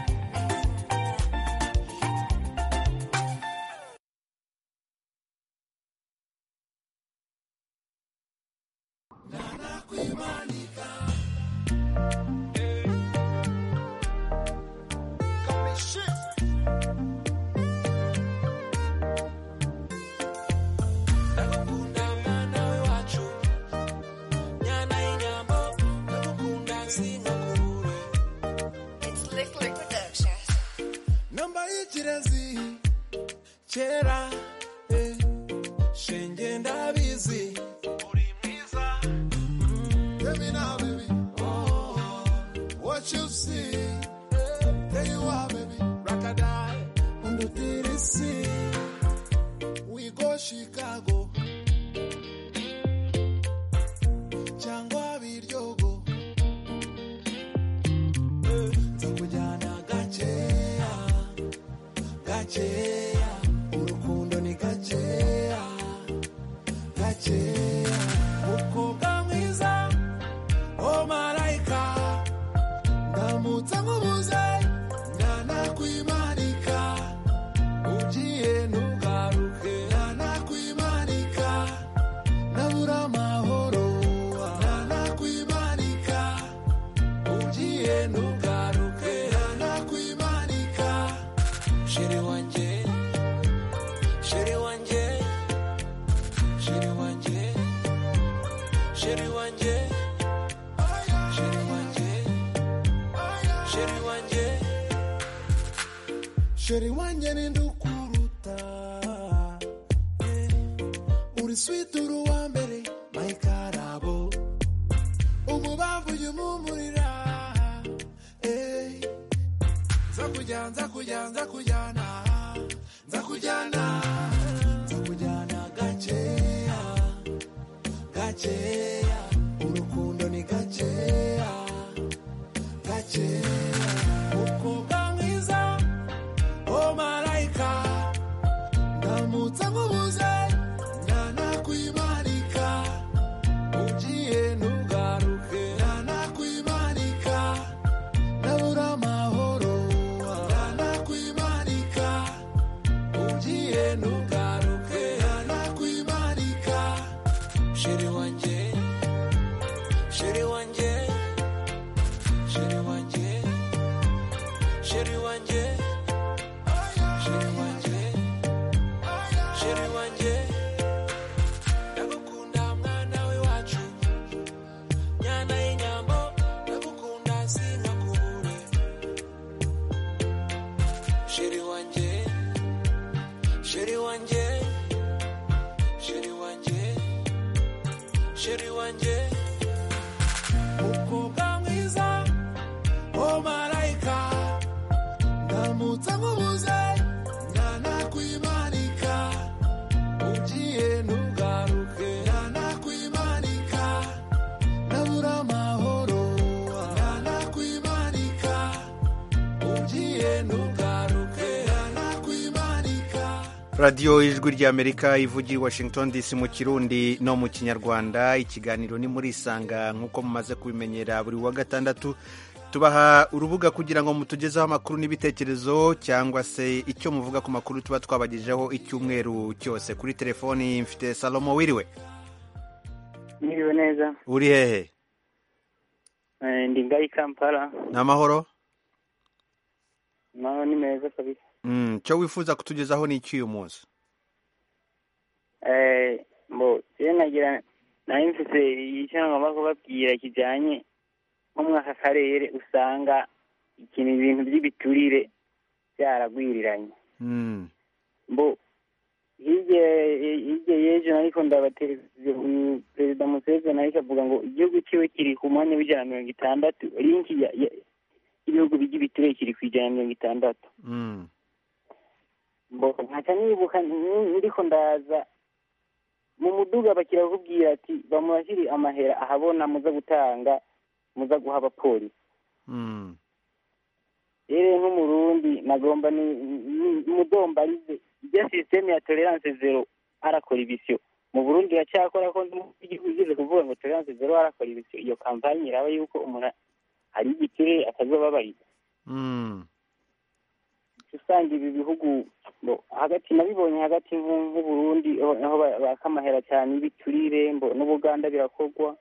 namba y'ikirezi kera eh, shenge ndabizi Baby, now, baby. Oh, what you see, eh, there you are, baby. Rockadie, under the sea. We go Chicago. Changwa Viryogo. Eh, Takujana Gachea. gakeya urukundo ni gakeya gakeya umukobwa mwiza o marayika ndamutse nkubuze ntanakwimanika ugiye ntugaruke ntanakwimanika nabura amahoro ntanakwimanika ugiye ntugaruke ntanakwimanika sheri wanjye sheri wanjye sheri wanjye sheri wanjye sheri wanjye sheri wanjye sheri wanjye ni ndukuruta Eh, uri sweet uri uwa mbere mayikarabo umubavu ujya umumurira Eh, nza kujya nza kujya nza kujyana nza kujyana nza kujyana gakeya gakeya urukundo ni gakeya gakeya umukobwa mwiza o marayika ndamutse nkubuze ntanakwimanika ugiye ntugaruke ntanakwimanika ndabura amahoro ntanakwimanika ugiye ntugaruke ntanakwimanika sheri wanjye sheri wanjye sheri wanjye sheri wanjye sheri wanjye sheri wanjye ndagukunda mwana w'iwacu nyana y'inyambo ndagukunda sinkakubure sheri wanjye sheri wanjye sheri wanjye sheri wanjye umukobwa mwiza o marayika ndamutse nkubuze ntanakwimanika ugiye ntugaruke ntanakwimanika ndabura amahoro ntanakwimanika ugiye ntugaruke ntanakwimanika radiyo ijwi ry'amerika ivugiye i washington dc mu kirundi no mu kinyarwanda ikiganiro ni muri isanga nk'uko mumaze kubimenyera buri wa gatandatu tubaha urubuga kugira ngo mutugezeho amakuru n'ibitekerezo cyangwa se icyo muvuga ku makuru tuba twabagejeho icyumweru cyose kuri telefoni mfite salomo wiriwe Niriwe neza uri hehe Eh, ndi ngaho i Kampala ni amahoro naho ni meza kabisa Mm, icyo wifuza kutugezaho ni icy'uyu munsi Eh, mbo je nagira nari mfite icyo ngomba kubabwira kijyanye nko mwaka karere usanga ikintu ibintu by'ibiturire byaragwiriranye Mm, mbo hirya hirya y'ejo ariko ndabateleviziyo uyu perezida museveni ariko avuga ngo igihugu cyiwe kiri ku mwanya w'ijana na mirongo itandatu linki ya- ya- y'ibihugu by'ibiturire kiri ku ijana na mirongo itandatu mm, mboga nkaca nibuka ni- ndiko ndaza mu muduga bakirakubwira ati bamurashyire amahera ahabona muza gutanga muza guha abapolisi mm. rero nk'umurundi nagomba ni- ni- mudombarize ibyo sisiteme ya tolerance zero arakora ibisyo mu burundi iracyakora ko igeze kuvuga ngo tolerance zero arakora ibisyo iyo kampani iraba yuko umuntu ari igiturire atazobabariza Mm, usanga ibi bihugu bo hagati nabibonye hagati nko- nk'uburundi aho aho ba- baka amahera cyane y'ibiturire mbo n'ubuganda birakorwa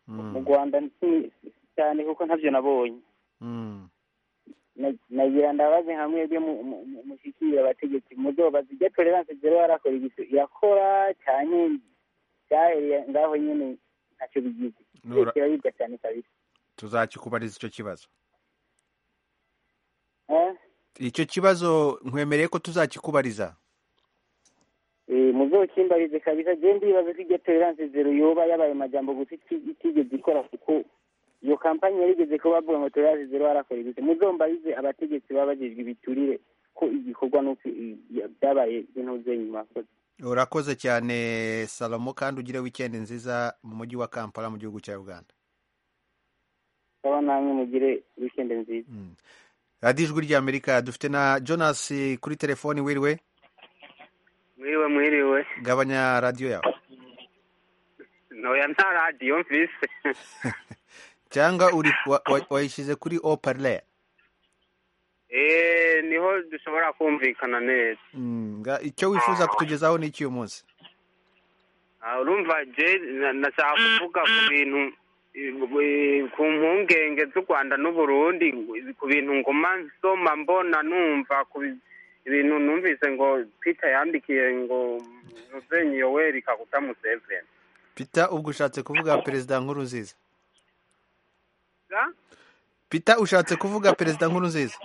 mu mm, rwanda nti- cyane kuko ntabyo nabonye mm. Na- nagira ndabaze hamwe byo mushikira abategetsi muzobaza ibyo tolerance zero yarakora ibintu irakora cyane byahereye ngaho nyine ntacyo bigize Nura- kiraribwa cyane kabisa tuzakikubariza icyo kibazo Eh? icyo kibazo nkwemereye ko tuzakikubariza Eh, muzokimbarize kabisa je ndibaza ko iryo tolerance zero yoba yabaye amajambo gusa iti- itigeze ikora kuko iyo kampani yarigeze kuba bavuga ngo tolerance zero barakora ibise muzombarize abategetsi baba bajejwe ibiturire ko igikorwa nuko i- i- byabaye intuze nyuma urakoze cyane salomo kandi ugire wikendi nziza mu mujyi wa kampala mu gihugu cya uganda saba namwe mugire wikende nziza Mm. radiyo ijwi ry'amerika dufite na jonas kuri telefoni wiriwe mwiriwe mwiriwe gabanya radiyo yawe ntoya nta radiyo mfise cyangwa uri wa- wa- wayishyize kuri oparle eee niho dushobora kumvikana neza icyo wifuza kutugezaho ni iki uyu munsi Ah, urumva je na- nashaka kuvuga ku bintu eh, ku mpungenge z'u rwanda n'u burundi ku bintu nguma nsoma mbona numva ku bi- ibintu numvise ngo peter yandikiye ngo muzenyi yoweri kaguta museveni pita ubwo ushatse kuvuga perezida nkuru nziza Ga? pita ushatse kuvuga perezida nkuru nziza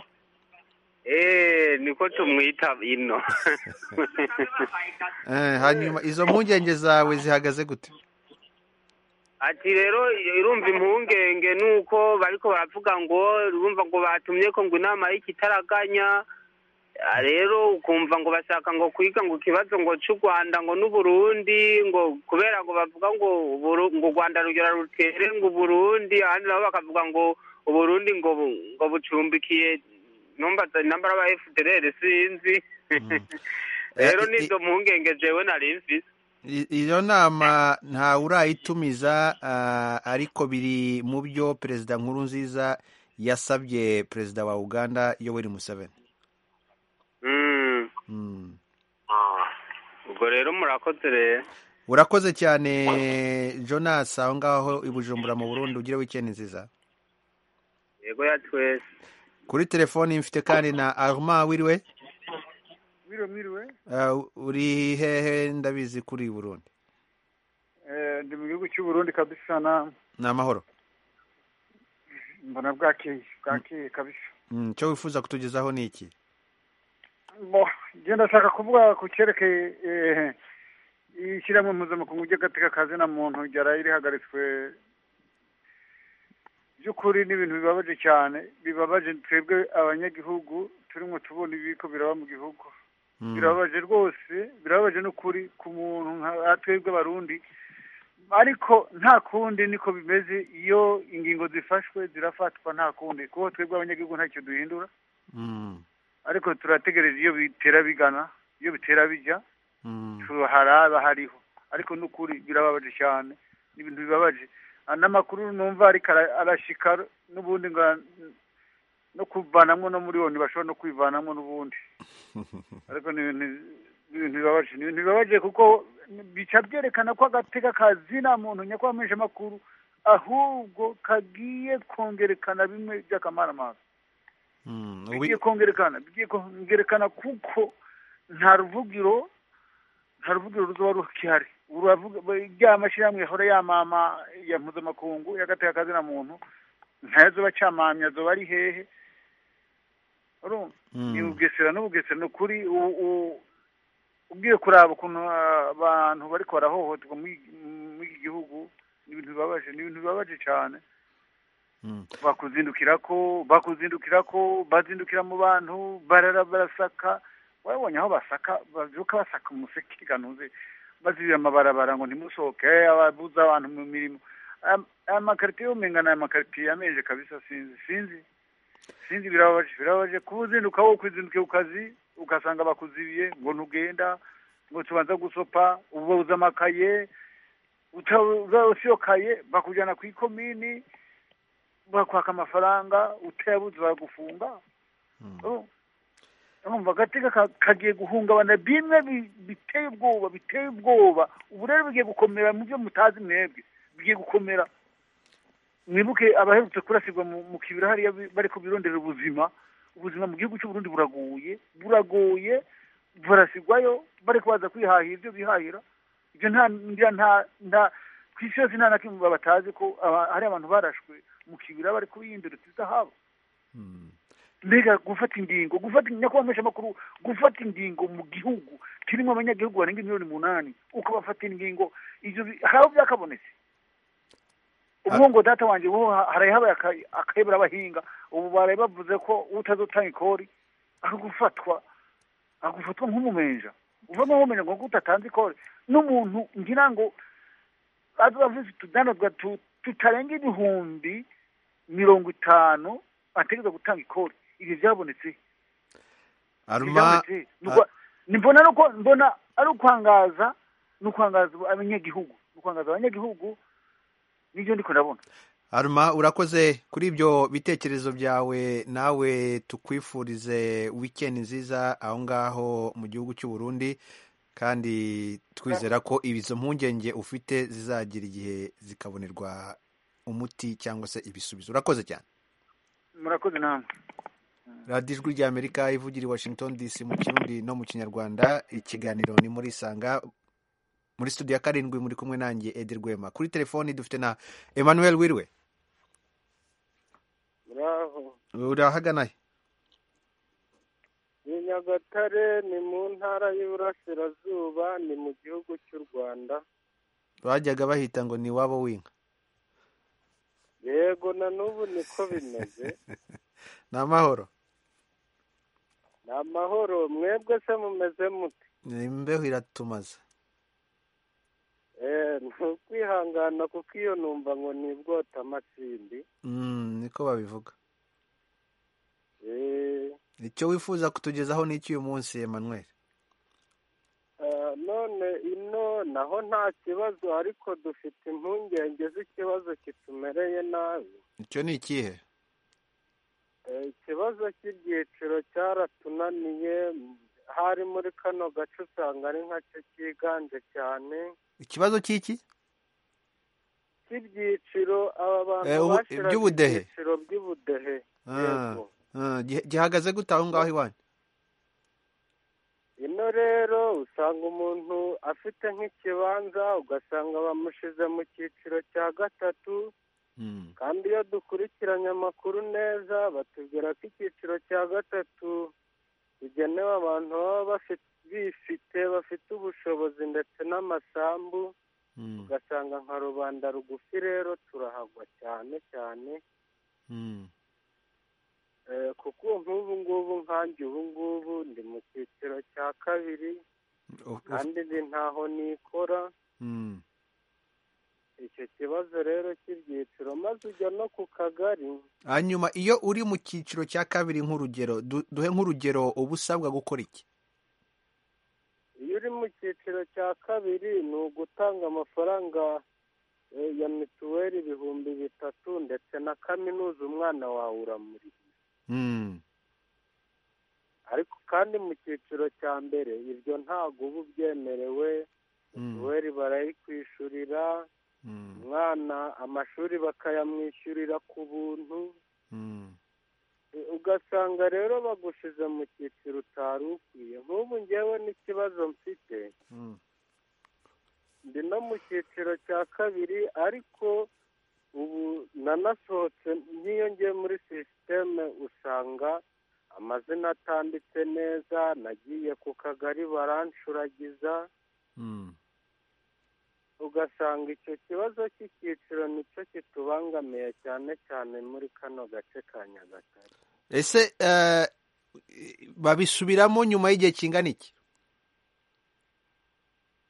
Eh, niko tumwita ino Eh, hanyuma izo mpungenge zawe zihagaze gute ati rero irumva impungenge nuko bariko baravuga ngo urumva ngo batumye ko ngo inama y'ikitaraganya Ah, rero ukumva ngo bashaka ngo kwiga ngo ikibazo ngo c'u rwanda ngo n'uburundi ngo kubera ngo bavuga ngo Uburu- ngo u rwanda rugera rutere ngo uburundi ahandi nabo bakavuga ngo uburundi ngo bu- ngo bucumbikiye numbaza inamba y'aba fdr sinzi rero Eh, i- nizo mpungenge jewe nari mfise I- iyo nama ntawe urayitumiza ah, ariko biri mu byo perezida nkuru nziza yasabye perezida wa uganda yoweri museveni Mm. Mm. ubwo rero murakoze rero urakoze cyane jonas aho ngaho i bujumbura mu burundi ugire wikendi nziza yego ya twese kuri telefoni mfite kandi na armand wiriwe mwiriwe mwiriwe Ah, uri hehe ndabizi kuri i burundi Eh, ndi mu gihugu cy'u Burundi kabisa na ni amahoro mbona bwakeye bwakeye kabisa Mm, icyo wifuza kutugezaho ni iki bo njye ndashaka kuvuga ku cyerekeye eh, ishyirahamwe mpuzamakungu ry'agateka ka zina muntu ryaraye rihagaritswe by'ukuri ni ibintu bibabaje cyane bibabaje twebwe abanyagihugu turimo tubona ibiko biraba mu gihugu Mm. birababaje rwose birababaje n'ukuri ku muntu nka twebwe abarundi ariko nta kundi niko bimeze iyo ingingo zifashwe zirafatwa nta kundi kuko twebwe abanyagihugu ntacyo duhindura Mm, ariko turategereje iyo bitera bigana iyo bitera bijya mm, haraba hariho ariko n'ukuri birababaje cyane ni ibintu bibabaje Ah, n'amakuru numva ariko ara- arashika n'ubundi ngo ara- no kuvanamwo no muri wo ntibashobora no kwivanamwo n'ubundi ariko ni ibintu ni ibintu bibabaje ni ibintu bibabaje kuko bica byerekana ko agateka kazina muntu nyakwamisha amakuru ahubwo kagiye kongerekana bimwe by'akamaramasa mm. Ubi- bigiye kongerekana bigiye kongerekana kuko nta ruvugiro nta ruvugiro ruzoba rukihari uravuga rya mashyirahamwe yahora yamama ya mpuzamakungu y'agateka kazina muntu ntayo zoba acamamye azoba ari hehe urumva ni Mm. ubugesera n'ubugesera ni ukuri u- u- ugiye kuraba ukuntu abantu bariko barahohoterwa muri muri iki gihugu ni ibintu bibabaje ni ibintu bibabaje cyane Mm. bakuzindukira ko bakuzindukira ko bazindukira mu bantu barara barasaka wabonye aho basaka babyuka basaka umusekirikanuze bazibira amabarabara ngo ntimusohoke ababuza abantu mu mirimo Aya- aya makaritiye umenga ni amakaritiye yameje kabisa sinzi sinzi sinzi birababaje birababaje kuba uzinduka wowe kwizindukiye ku kazi ugasanga bakuzibiye ngo ntugenda ngo tubanza gusopa ubuze amakaye usiyokaye bakujyana ku ikomini bakwaka amafaranga utayabuze baragufunga Oh. urumva agateka ka- kagiye guhungabana bimwe bi- biteye ubwoba biteye ubwoba ubu rero bigiye gukomera mu byo mutazi mwebwe bigiye gukomera mwibuke abaherutse kurasirwa mu mu kibira hariya bi- bari kubirondera ubuzima ubuzima mu gihugu cy'u Burundi buragoye buragoye barasigwayo bari kubaza kwihahira ibyo bihahira ibyo nta ngira nta nta ku isi yose nta na kimwe batazi ko aba- hari abantu barashwe mu kibira bari kubiyindurutsa izahabu mbega gufata ingingo gufata nyakwamesha amakuru gufata ingingo mu gihugu kirimo abanyagihugu barenga miliyoni umunani ukabafata ingingo ibyo bi- hari aho byakabonetse ubwo ngo data wanjye ubu haraye habaye aka- akayobora abahinga ubu baraye bavuze ko utazotanga ikori akagufatwa akagufatwa nk'umumenja uvamo nk'umumenja ngo utatanze ikori n'umuntu ngira ngo avuze utudanazwa tu- tutarenga ibihumbi mirongo itanu ategereza gutanga ikori ibi byabonetse aruma nimbona ari uko mbona ari ukwangaza ni ukwangaza abanyagihugu ni ukwangaza abanyagihugu nibyo ndi kurabona aruma urakoze kuri ibyo bitekerezo byawe nawe tukwifurize wikendi nziza aho ngaho mu gihugu cy'u Burundi kandi twizera ko izo mpungenge ufite zizagira igihe zikabonerwa umuti cyangwa se ibisubizo urakoze cyane murakoze namwe radiyo ijwi rya amerika ivugira i washington dc mu kirundi no mu kinyarwanda ikiganiro ni muri isanga muri studio ya karindwi muri kumwe nanjye edi rwema kuri telefoni dufite na emmanuel wirwe muraho urahaganaye ni nyagatare ni mu ntara y'uburasirazuba ni mu gihugu cy'u rwanda bajyaga bahita ngo ni iwabo w'inka yego na n'ubu niko bimeze ni amahoro ni amahoro mwebwe se mumeze mute imbeho iratumaze Eh, ni ukwihangana kuko iyo numva ngo ni bwota amatsindi Mm, niko babivuga Eh, icyo wifuza kutugezaho ni iki uyu munsi emmanuel ah, none ino naho nta kibazo ariko dufite impungenge z'ikibazo kitumereye nabi icyo ni ikihe Eh, ikibazo cy'ibyiciro cyaratunaniye hari muri kano gace usanga ari nkacyo cyiganje cyane ikibazo cy'iki cy'ibyiciro aba bantu Eh, ubu- bashiraga iby'ubudehe? ibyiciro by'ubudehe Ah, yego ah, gihe- gihagaze gute aho ngaho iwanyu ino rero usanga umuntu afite nk'ikibanza ugasanga bamushize mu cyiciro cya gatatu Mm, kandi iyo dukurikiranye amakuru neza batubwira ko icyiciro cya gatatu bigenewe abantu baba bafi- bifite bafite ubushobozi ndetse n'amasambu mm, ugasanga nka rubanda rugufi rero turahagwa cyane cyane mm. Eh, kuko nk'ubu ngubu nkanjye ubu ngubu ndi mu cyiciro cya kabiri Uf- uf- kandi ndi ntaho nikora mm, icyo kibazo rero cy'ibyiciro maze ujya no ku kagari hanyuma iyo uri mu cyiciro cya kabiri nk'urugero du- duhe nk'urugero uba usabwa gukora iki iyo uri mu cyiciro cya kabiri ni ugutanga amafaranga eh, ya mituweli ibihumbi bitatu ndetse na kaminuza umwana wawe uramuriye Mm, ariko kandi mu cyiciro cya mbere ibyo ntabwo uba ubyemerewe mm, mituweli barayikwishurira mm, umwana amashuri bakayamwishyurira ku buntu mm. ugasanga rero bagushize mu cyiciro utari ukwiye nk'ubu ngewe n'ikibazo mfite Mm. ndi no mu cyiciro cya kabiri ariko ubu nanasohotse nkiyongeye muri sisiteme usanga amazina atanditse neza nagiye ku kagari barancuragiza Mm. ugasanga icyo kibazo cy'icyiciro nicyo kitubangamiye cyane cyane muri kano gace ka nyagatare ese eh, babisubiramo nyuma y'igihe kingana iki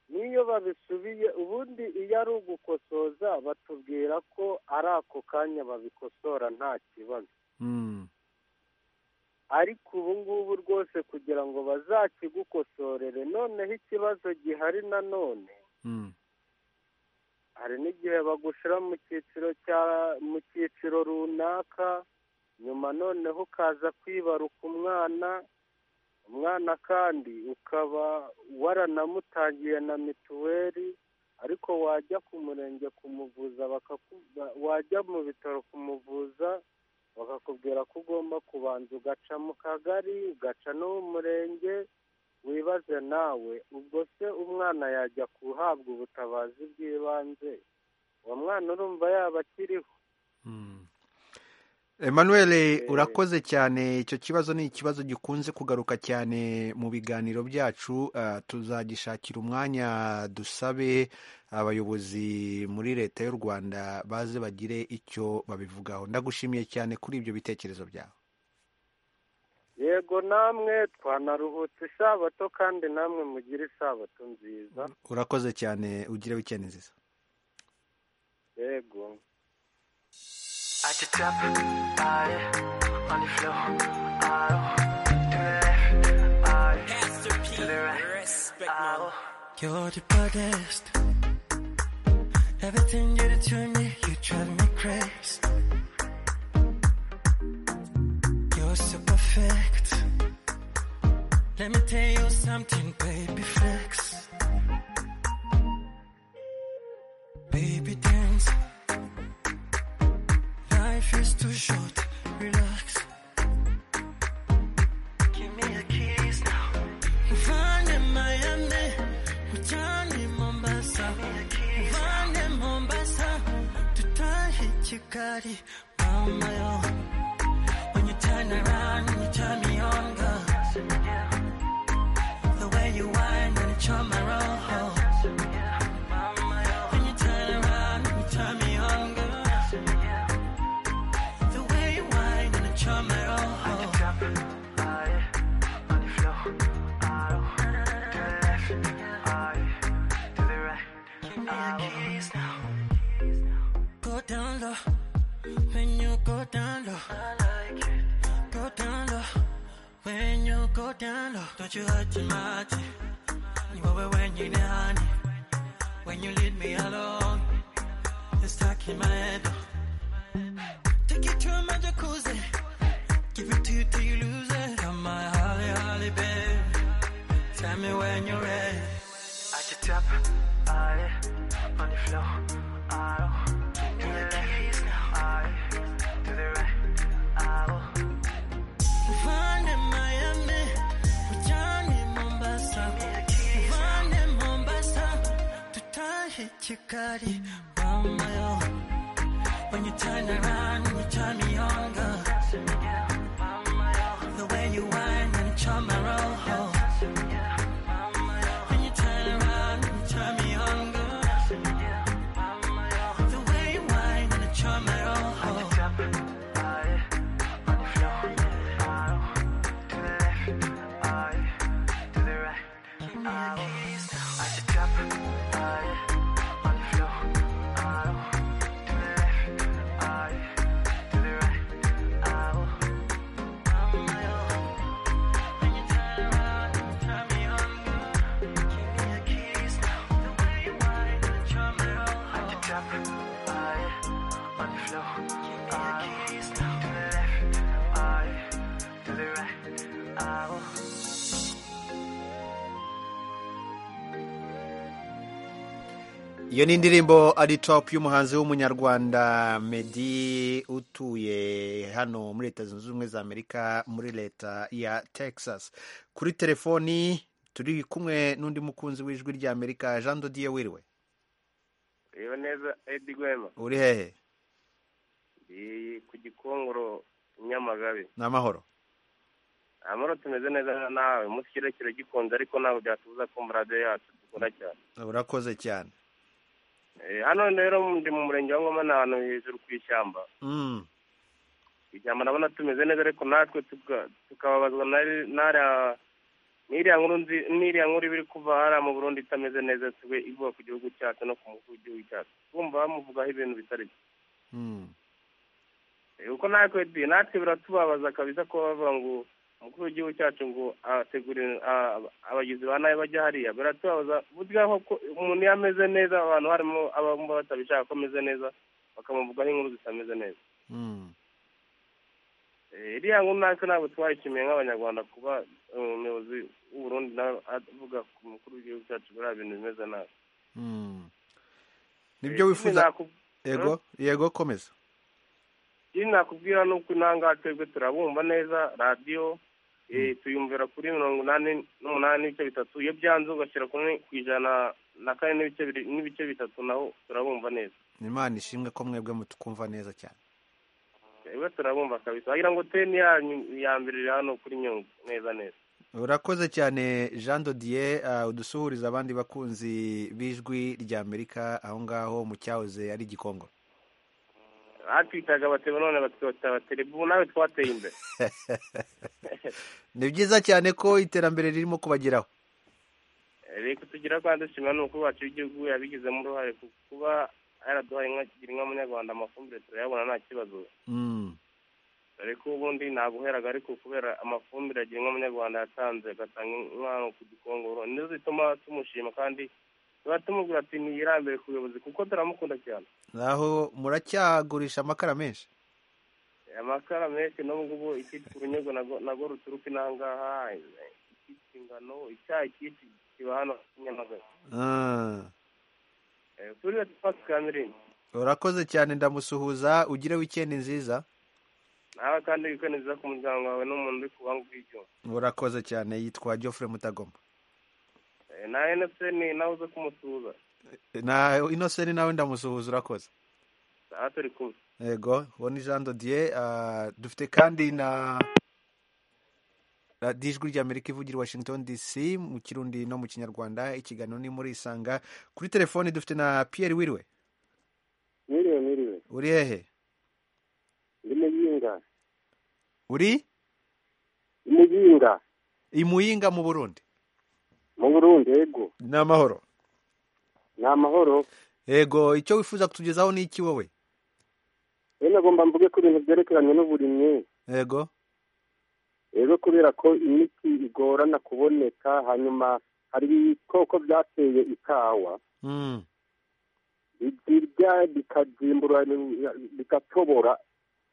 n'iyo babisubiye ubundi iyo ari ugukosoza batubwira ko ari ako kanya babikosora nta kibazo Mm, ariko ubu ngubu rwose kugira ngo bazakigukosorere noneho ikibazo gihari nanone mm, hari n'igihe bagushyira mu cyiciro cya mu cyiciro runaka nyuma noneho ukaza kwibaruka umwana umwana kandi ukaba waranamutangiye na mituweli ariko wajya ku murenge kumuvuza bakaku- ba- wajya mu bitaro kumuvuza bakakubwira ko ugomba kubanza ugaca mu kagari ugaca no mu murenge wibaze nawe ubwo se umwana yajya guhabwa ubutabazi bw'ibanze uwo mwana urumva yaba akiriho mm. emmanuel urakoze cyane icyo kibazo ni ikibazo gikunze kugaruka cyane mu biganiro byacu ah, tuzagishakira umwanya dusabe abayobozi muri leta y'u rwanda baze bagire icyo babivugaho ndagushimiye cyane kuri ibyo bitekerezo byawe yego namwe twanaruhutse isabato kandi namwe mugire isabato nziza urakoze cyane ugire wikendi nziza yego I just drop, I on the floor, You're the baddest. Everything you do to me, you drive me crazy. You're so perfect. Let me tell you something, baby flex. Baby dance. Life is too short, relax. Give me a kiss now. Find in Miami. Johnny Mombasa, Vande Mombasa, tutahi chikari, mama yo. When you turn around and you turn me on, girl. The way you whine and you charm my roll. When you turn around and you turn me on, girl. The way you whine and you charm my roll. Go down low, when you go down low. Go down low, when you go down low. Don't you hurt your mind? You over when you down. When you leave me alone, it's stuck in my head. Take you to my jacuzzi, give it to you till you lose it. Come my holly, holly, babe. Tell me when you're ready. I can tap, I on the floor. I do the left, I do the right. I find in Miami, Johnny Mombasa, find in Mombasa, to tie hit Chikari, mama yo. When you turn around, and you turn me on, girl. The way you whine and you charm my roll. When you turn around, and you turn me on, girl. The way you whine and you charm my roll. iyo ni indirimbo ari top y'umuhanzi w'umunyarwanda medi utuye hano muri leta zunze ubumwe za amerika muri leta ya texas kuri telefoni turi kumwe n'undi mukunzi w'ijwi rya amerika jean dodiye wiriwe reba neza edi gwema uri hehe ndi ku gikongoro nyamagabe ni amahoro amahoro tumeze neza nawe umunsi kirekire gikunze ariko ntabwo byatubuza kumva radiyo yacu dukunda cyane urakoze cyane Eh, hano rero ndi mu murenge wa ngoma ni ahantu hejuru ku ishyamba Mm, ishyamba ndabona tumeze neza ariko natwe tuka- tukababazwa na- n'ariya n'iriya nkuru nzi- n'iriya nkuru iba iri kuva hariya mu burundi itameze neza siwe ivuga ku gihugu cyacu no ku mukuru w'igihugu cyacu kumva bamuvugaho ibintu bitari byo mm, Eh, kuko natwe di natwe biratubabaza kabisa ko bavuga ngo umukuru w'igihugu cyacu ngo ategure a- abagizi ba nabi bajya hariya biratubabaza burya koko umuntu iyo ameze neza abantu harimo abamva batabishaka ko ameze neza bakamuvugaho inkuru zitameze neza mm. Eh, iriya nkuru natwe ntabwo twayishimiye nk'abanyarwanda kuba eh, umuyobozi w'uburundi nawe avuga ku mukuru w'igihugu cyacu biriya bintu bimeze nabi Mm. Eh, nibyo wifuza sinakub- yego yego komeza ikindi nakubwira ni uko inanga twebwe turabumva neza radiyo eh, tuyumvira kuri mirongo inani n'umunani n'ibice bitatu iyo byanze ugashyira kuri ku ijana na kane n'ibice biri- n'ibice bitatu naho turabumva neza imana ishimwe ko mwebwe mutukumva neza cyane twebwe turabumva kabisa wagira ngo teni yanyu ya mbere iri hano kuri nyungwe neza neza urakoze cyane jean dodier uh, udusuhuriza abandi bakunzi b'ijwi rya amerika aho ngaho mu cyahoze ari gikongoro batwitaga bateba none batwita abateri ubu nawe twateye imbere ni byiza cyane ko iterambere ririmo kubageraho rero kutugira kandi dushimira n'umukuru wacu w'igihugu yabigizemo uruhare ku kuba yaraduhaye inka- kugira inka munyarwanda amafumbire turayabona nta kibazo Mm, dore ko ubundi nabuheraga ariko kubera amafumbire agira nk'umunyarwanda yatanze agatanga inkwano ku gikongoro nizo zituma tumushima kandi tuba tumubwira ati ntiyirambere ku buyobozi kuko turamukunda cyane aho muracyagurisha amakara menshi amakara menshi n'ubu ngubu ikitwa urunyego nago ruturuka inangaha ikitwa ingano icyayi kiti kiba hano nyamagabe Ah, turiya twatsi ka mirindi urakoze cyane ndamusuhuza ugire wikendi nziza nawe kandi wikaneza ku muryango wawe n'umuntu uri kubanga ubw'icyo urakoze cyane yitwa geoffrey mutagoma na eneseni nawe uze kumusuhuza na inoseni nawe ndamusuhuza urakoze aha turi kumwe yego uwo ni jean dodier ah, dufite kandi na radiyo ijwi ry'amerika ivugira i washington dc mu kirundi no mu kinyarwanda ikiganiro ni muri isanga kuri telefoni dufite na pierre wiriwe Mwiriwe, mwiriwe. uri hehe Ndi muyinga. uri Ndi muyinga. i muyinga mu burundi Mu Burundi, yego. ni amahoro Ni amahoro. yego icyo wifuza kutugezaho ni iki wowe Rero nagomba mvuge ku bintu byerekeranye n'uburimyi. yego Rero kubera ko imiti igorana kuboneka, hanyuma hari ibikoko byateye ikawa. Mm. Birya bikazimbura, bigatobora.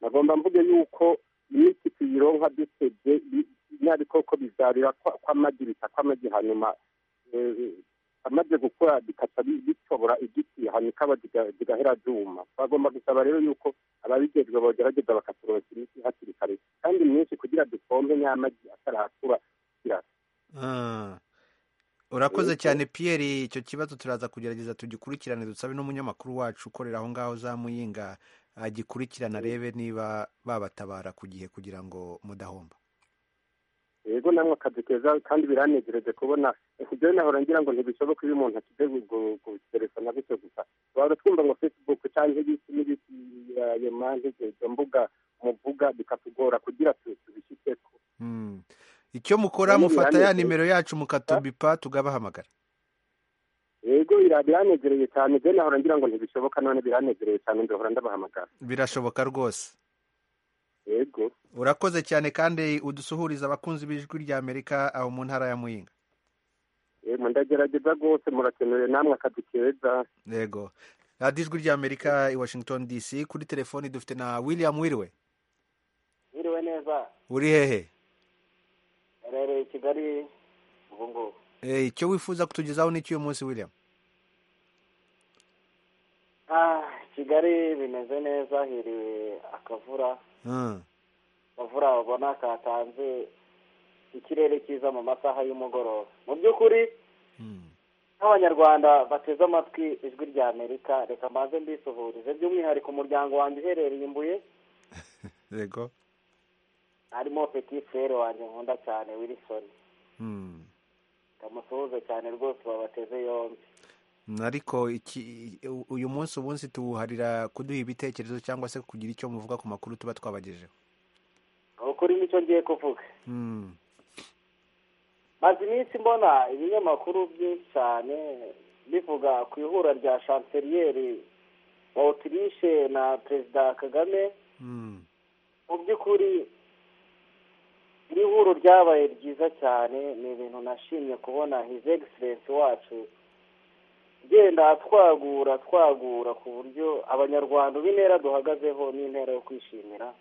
Nagomba mvuge yuko imiti tuyironka dusebye bi- bya bikoko bibyarira kwa- kw'amagi, bita kw'amagi, hanyuma eh, amaze gukura bikata bi- bitobora igiti hanyuma ikaba ziga- zigahera zuma bagomba gusaba rero yuko ababigejwe bogerageza bakaturonka imiti hakiri kare kandi myinshi kugira dupompe nyamagi atarakura kugira Ah. urakoze Yego. cyane pierre icyo kibazo turaza kugerageza tugikurikirane dusabe n'umunyamakuru wacu ukorera aho ngaho za muyinga agikurikirane arebe niba babatabara ku gihe kugira ngo mudahomba yego namwe akazi keza kandi biranejereje kubona ibyo nahora ngira ngo ntibishoboka iyo umuntu akize guterefona gutyo gusa waba twumva ngo facebook cyangwa ibiki n'ibiki ayo mpande izo mbuga muvuga bikatugora kugira tu- tubishyikeko Mm. icyo mukora Yego, mufata ya birameze. nimero yacu mukatubipa tugabahamagara yego bira- biranegereye cyane je nahora ngira ngo ntibishoboka none biranegereye cyane ndahora ndabahamagara birashoboka rwose yego urakoze cyane kandi udusuhuriza abakunzi b'ijwi ry'amerika aho mu ntara ya muyinga yego ndagerageza rwose murakenewe namwe akazi keza yego radiyo ijwi ry'amerika i washington dc kuri telefoni dufite na william wiriwe Biriwe neza uri hehe herereye i Kigali ubu ngubu Eh, icyo wifuza kutugezaho ni cy'uyu munsi william ah Kigali bimeze neza hiriwe akavura Mm. akavura ubona katanze ikirere cyiza mu masaha y'umugoroba mu by'ukuri nk'abanyarwanda bateze amatwi ijwi rya Amerika reka mbanze mbisuhurize by'umwihariko umuryango wanjye uherereye i Mbuye yego harimo petit frere wanjye nkunda cyane Wilson Mm. ndamusuhuze cyane rwose babateze yombi ariko iki u- uyu munsi umunsi tuwuharira kuduha ibitekerezo cyangwa se kugira icyo muvuga ku makuru tuba twabagejeho ukuri nicyo ngiye kuvuga Mm. maze iminsi mbona ibinyamakuru byinshi cyane bivuga ku ihura rya chanceliyeri wa otirishe na perezida kagame Mm. mu by'ukuri iri huro ryabaye ryiza cyane ni ibintu nashimye kubona his excellence wacu ugenda twagura twagura ku buryo abanyarwanda ubu intera duhagazeho ni intera yo kwishimira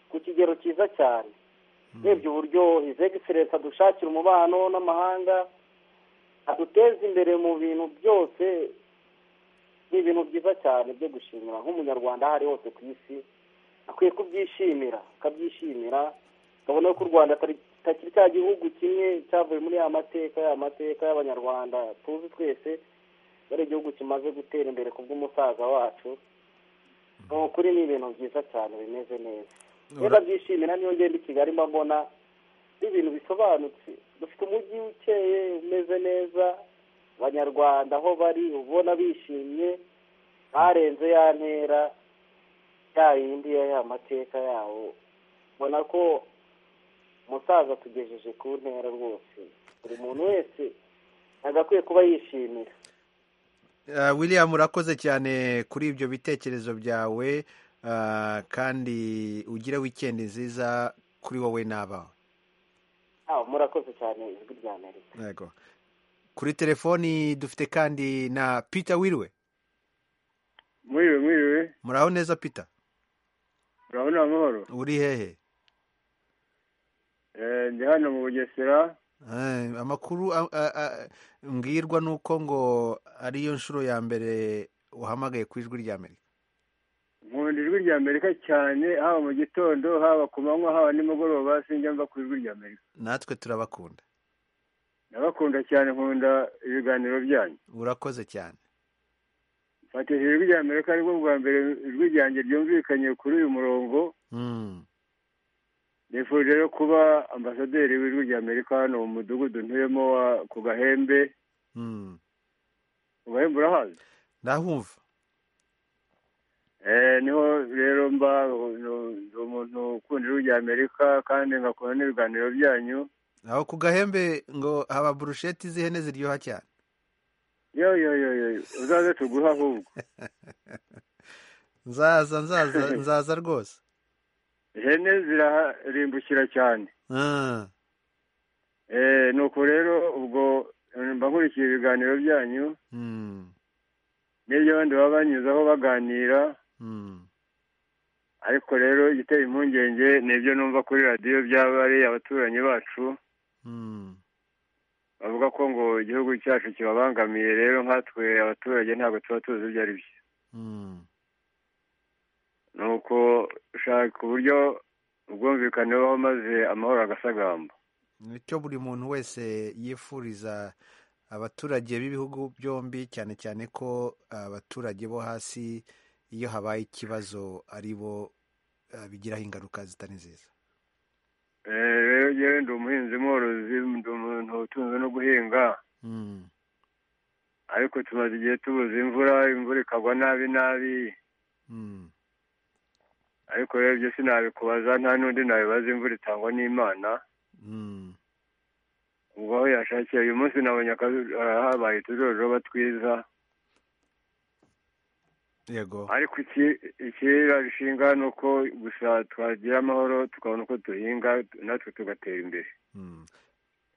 ku kigero cyiza cyane urebye uburyo his excellence adushakira umubano n'amahanga aduteza imbere mu bintu byose ni ibintu byiza cyane byo gushimira nk'umunyarwanda aho ari hose ku isi akwiye kubyishimira akabyishimira ukabona ko u rwanda atari atakiri cya gihugu kimwe cyavuye muri ya mateka ya mateka y'abanyarwanda tuzi twese ko ari igihugu kimaze gutera imbere ku bw'umusaza wacu ni ukuri ni ibintu byiza cyane bimeze neza Ura- iyo ndabyishimira niyo ngenda i kigali mba mbona ni ibintu bisobanutse dufite umujyi ukeye umeze neza abanyarwanda aho bari uba ubona bishimye barenze ya ntera ya yindi ya ya mateka yawo ubona ko umusaza tugejeje ku ntera rwose buri muntu wese agakwiye kuba yishimira Ah, william urakoze cyane kuri ibyo bitekerezo byawe ah, kandi ugire wikendi nziza kuri wowe n'abawe aho murakoze cyane ijwi rya amerika yego kuri telefoni dufite kandi na peter wiriwe mwiriwe mwiriwe muraho neza peter urabona amahoro uri hehe Eh, ndi hano mu bugesera Eh, amakuru a- a- a- mbwirwa ni uko ngo ariyo nshuro ya mbere uhamagaye ku ijwi rya amerika nkunda ijwi rya amerika cyane haba mu gitondo haba ku manywa haba nimugoroba sinjya mva ku ijwi rya amerika natwe turabakunda ndabakunda cyane nkunda ibiganiro byanyu urakoze cyane mfatishije ijwi rya amerika aribwo bwa mbere ijwi ryanjye ryumvikanye kuri uyu murongo Mm. nifuje rero kuba ambasaderi w'ijwi rya amerika hano mu mudugudu ntuyemo wa ku gahembe Mm. ku gahembe urahazi ndahumva Eh, niho rero mba no- ndi umuntu ukunda ijwi rya amerika kandi ngakunda n'ibiganiro byanyu aho ku gahembe ngo haba burusheti z'ihene ziryoha cyane yo yo yo yo uzaze tuguhe ahubwo nzaza nzaza nzaza rwose ihene ziraharimbukira cyane Ah, Eh, nuko rero ubwo mba nkurikiye ibiganiro byanyu mm, n'ibyo abandi baba banyuzaho baganira mm. ariko rero igiteye impungenge ni ibyo numva kuri radiyo byaba ari abaturanyi bacu bavuga ko ngo igihugu cyacu kibabangamiye rero nkatwe abaturage ntabwo tuba tuzi ibyo ari byo ni uko ushaka uburyo ubwumvikane bubaho maze amahoro agasagamba nicyo buri muntu wese yifuriza abaturage b'ibihugu byombi cyane cyane ko abaturage bo hasi iyo habaye ikibazo ari bo ah, bigiraho ingaruka zitari nziza Eh, rero njyewe ndi umuhinzi mworozi ndi umuntu utunzwe no guhinga Mm, ariko tumaze igihe tubuze imvura imvura ikagwa nabi nabi mm. ariko rero ibyo sinabikubaza nta n'undi nabibaza imvura itangwa n'imana Mm. ubwo aho yashakiye uyu munsi nabonye akazu- ah, habaye utujoroba twiza yego ariko iki- ikirira bishinga ni uko gusa twagira amahoro tukabona uko duhinga natwe tugatera imbere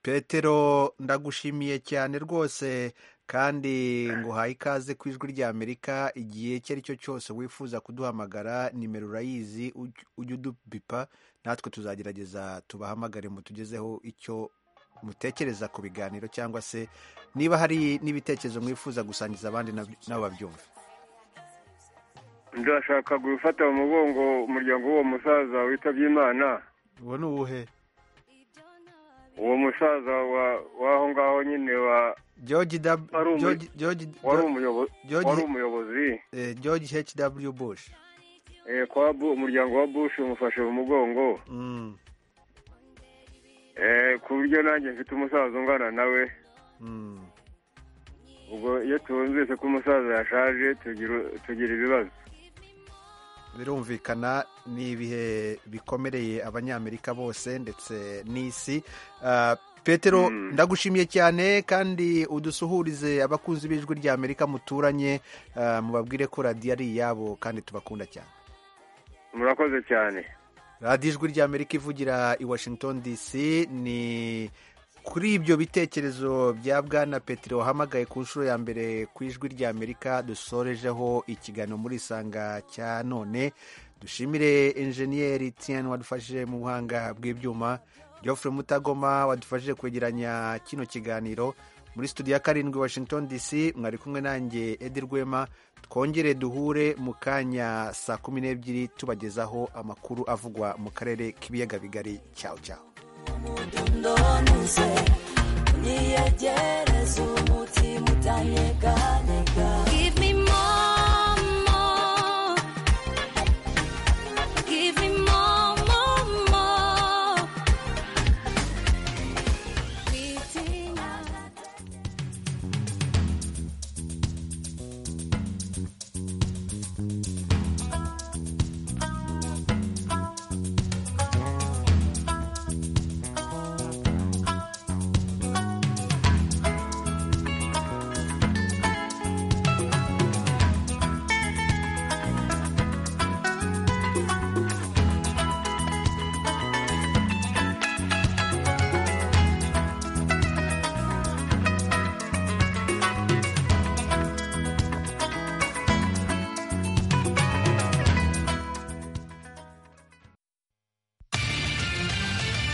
petero ndagushimiye cyane rwose kandi nguhaye ikaze ku ijwi rya amerika igihe icyo ari cyo cyose wifuza kuduhamagara nimero urayizi uj- ujye udupipa natwe tuzagerageza tubahamagare mutugezeho icyo mutekereza ku biganiro cyangwa se niba hari n'ibitekerezo mwifuza gusangiza abandi nabyo- nabo babyumve ndashaka gufata mu mugongo umuryango w'uwo musaza witabye imana uwo ni uwuhe uwo musaza wa w'aho ngaho nyine wa george W- wari umu- George- George- wari umuyobo- George- wari umuyobozi eh, george hw bush eh, kwa Bu- umuryango wa bush umufashe mu mugongo Mm, eh, ku buryo nanjye mfite umusaza ungana nawe mm. ubwo iyo twumvise ko umusaza yashaje tugira- tugira ibibazo birumvikana ni ibihe bikomereye abanyamerika bose ndetse n'isi Ah, petero ndagushimiye cyane kandi udusuhurize abakunzi b'ijwi rya amerika muturanye ah, mubabwire ko radiyo ari iyabo kandi tubakunda cyane murakoze cyane radiyo ijwi rya amerika ivugira i washington dc ni kuri ibyo bitekerezo bya bwana petero wahamagaye ku nshuro ya mbere ku ijwi rya amerika dusorejeho ikiganiro muri isanga cya none dushimire enjeniyeri tiyan wadufashije mu buhanga bw'ibyuma geoffrey mutagoma wadufashije kwegeranya kino kiganiro muri studio ya karindwi washington dc mwari kumwe nanjye edi rwema twongere duhure mu kanya saa kumi n'ebyiri tubagezaho amakuru avugwa mu karere k'ibiyaga bigari cyawe cyawe ndonze niyegereze umutima utanyeganyega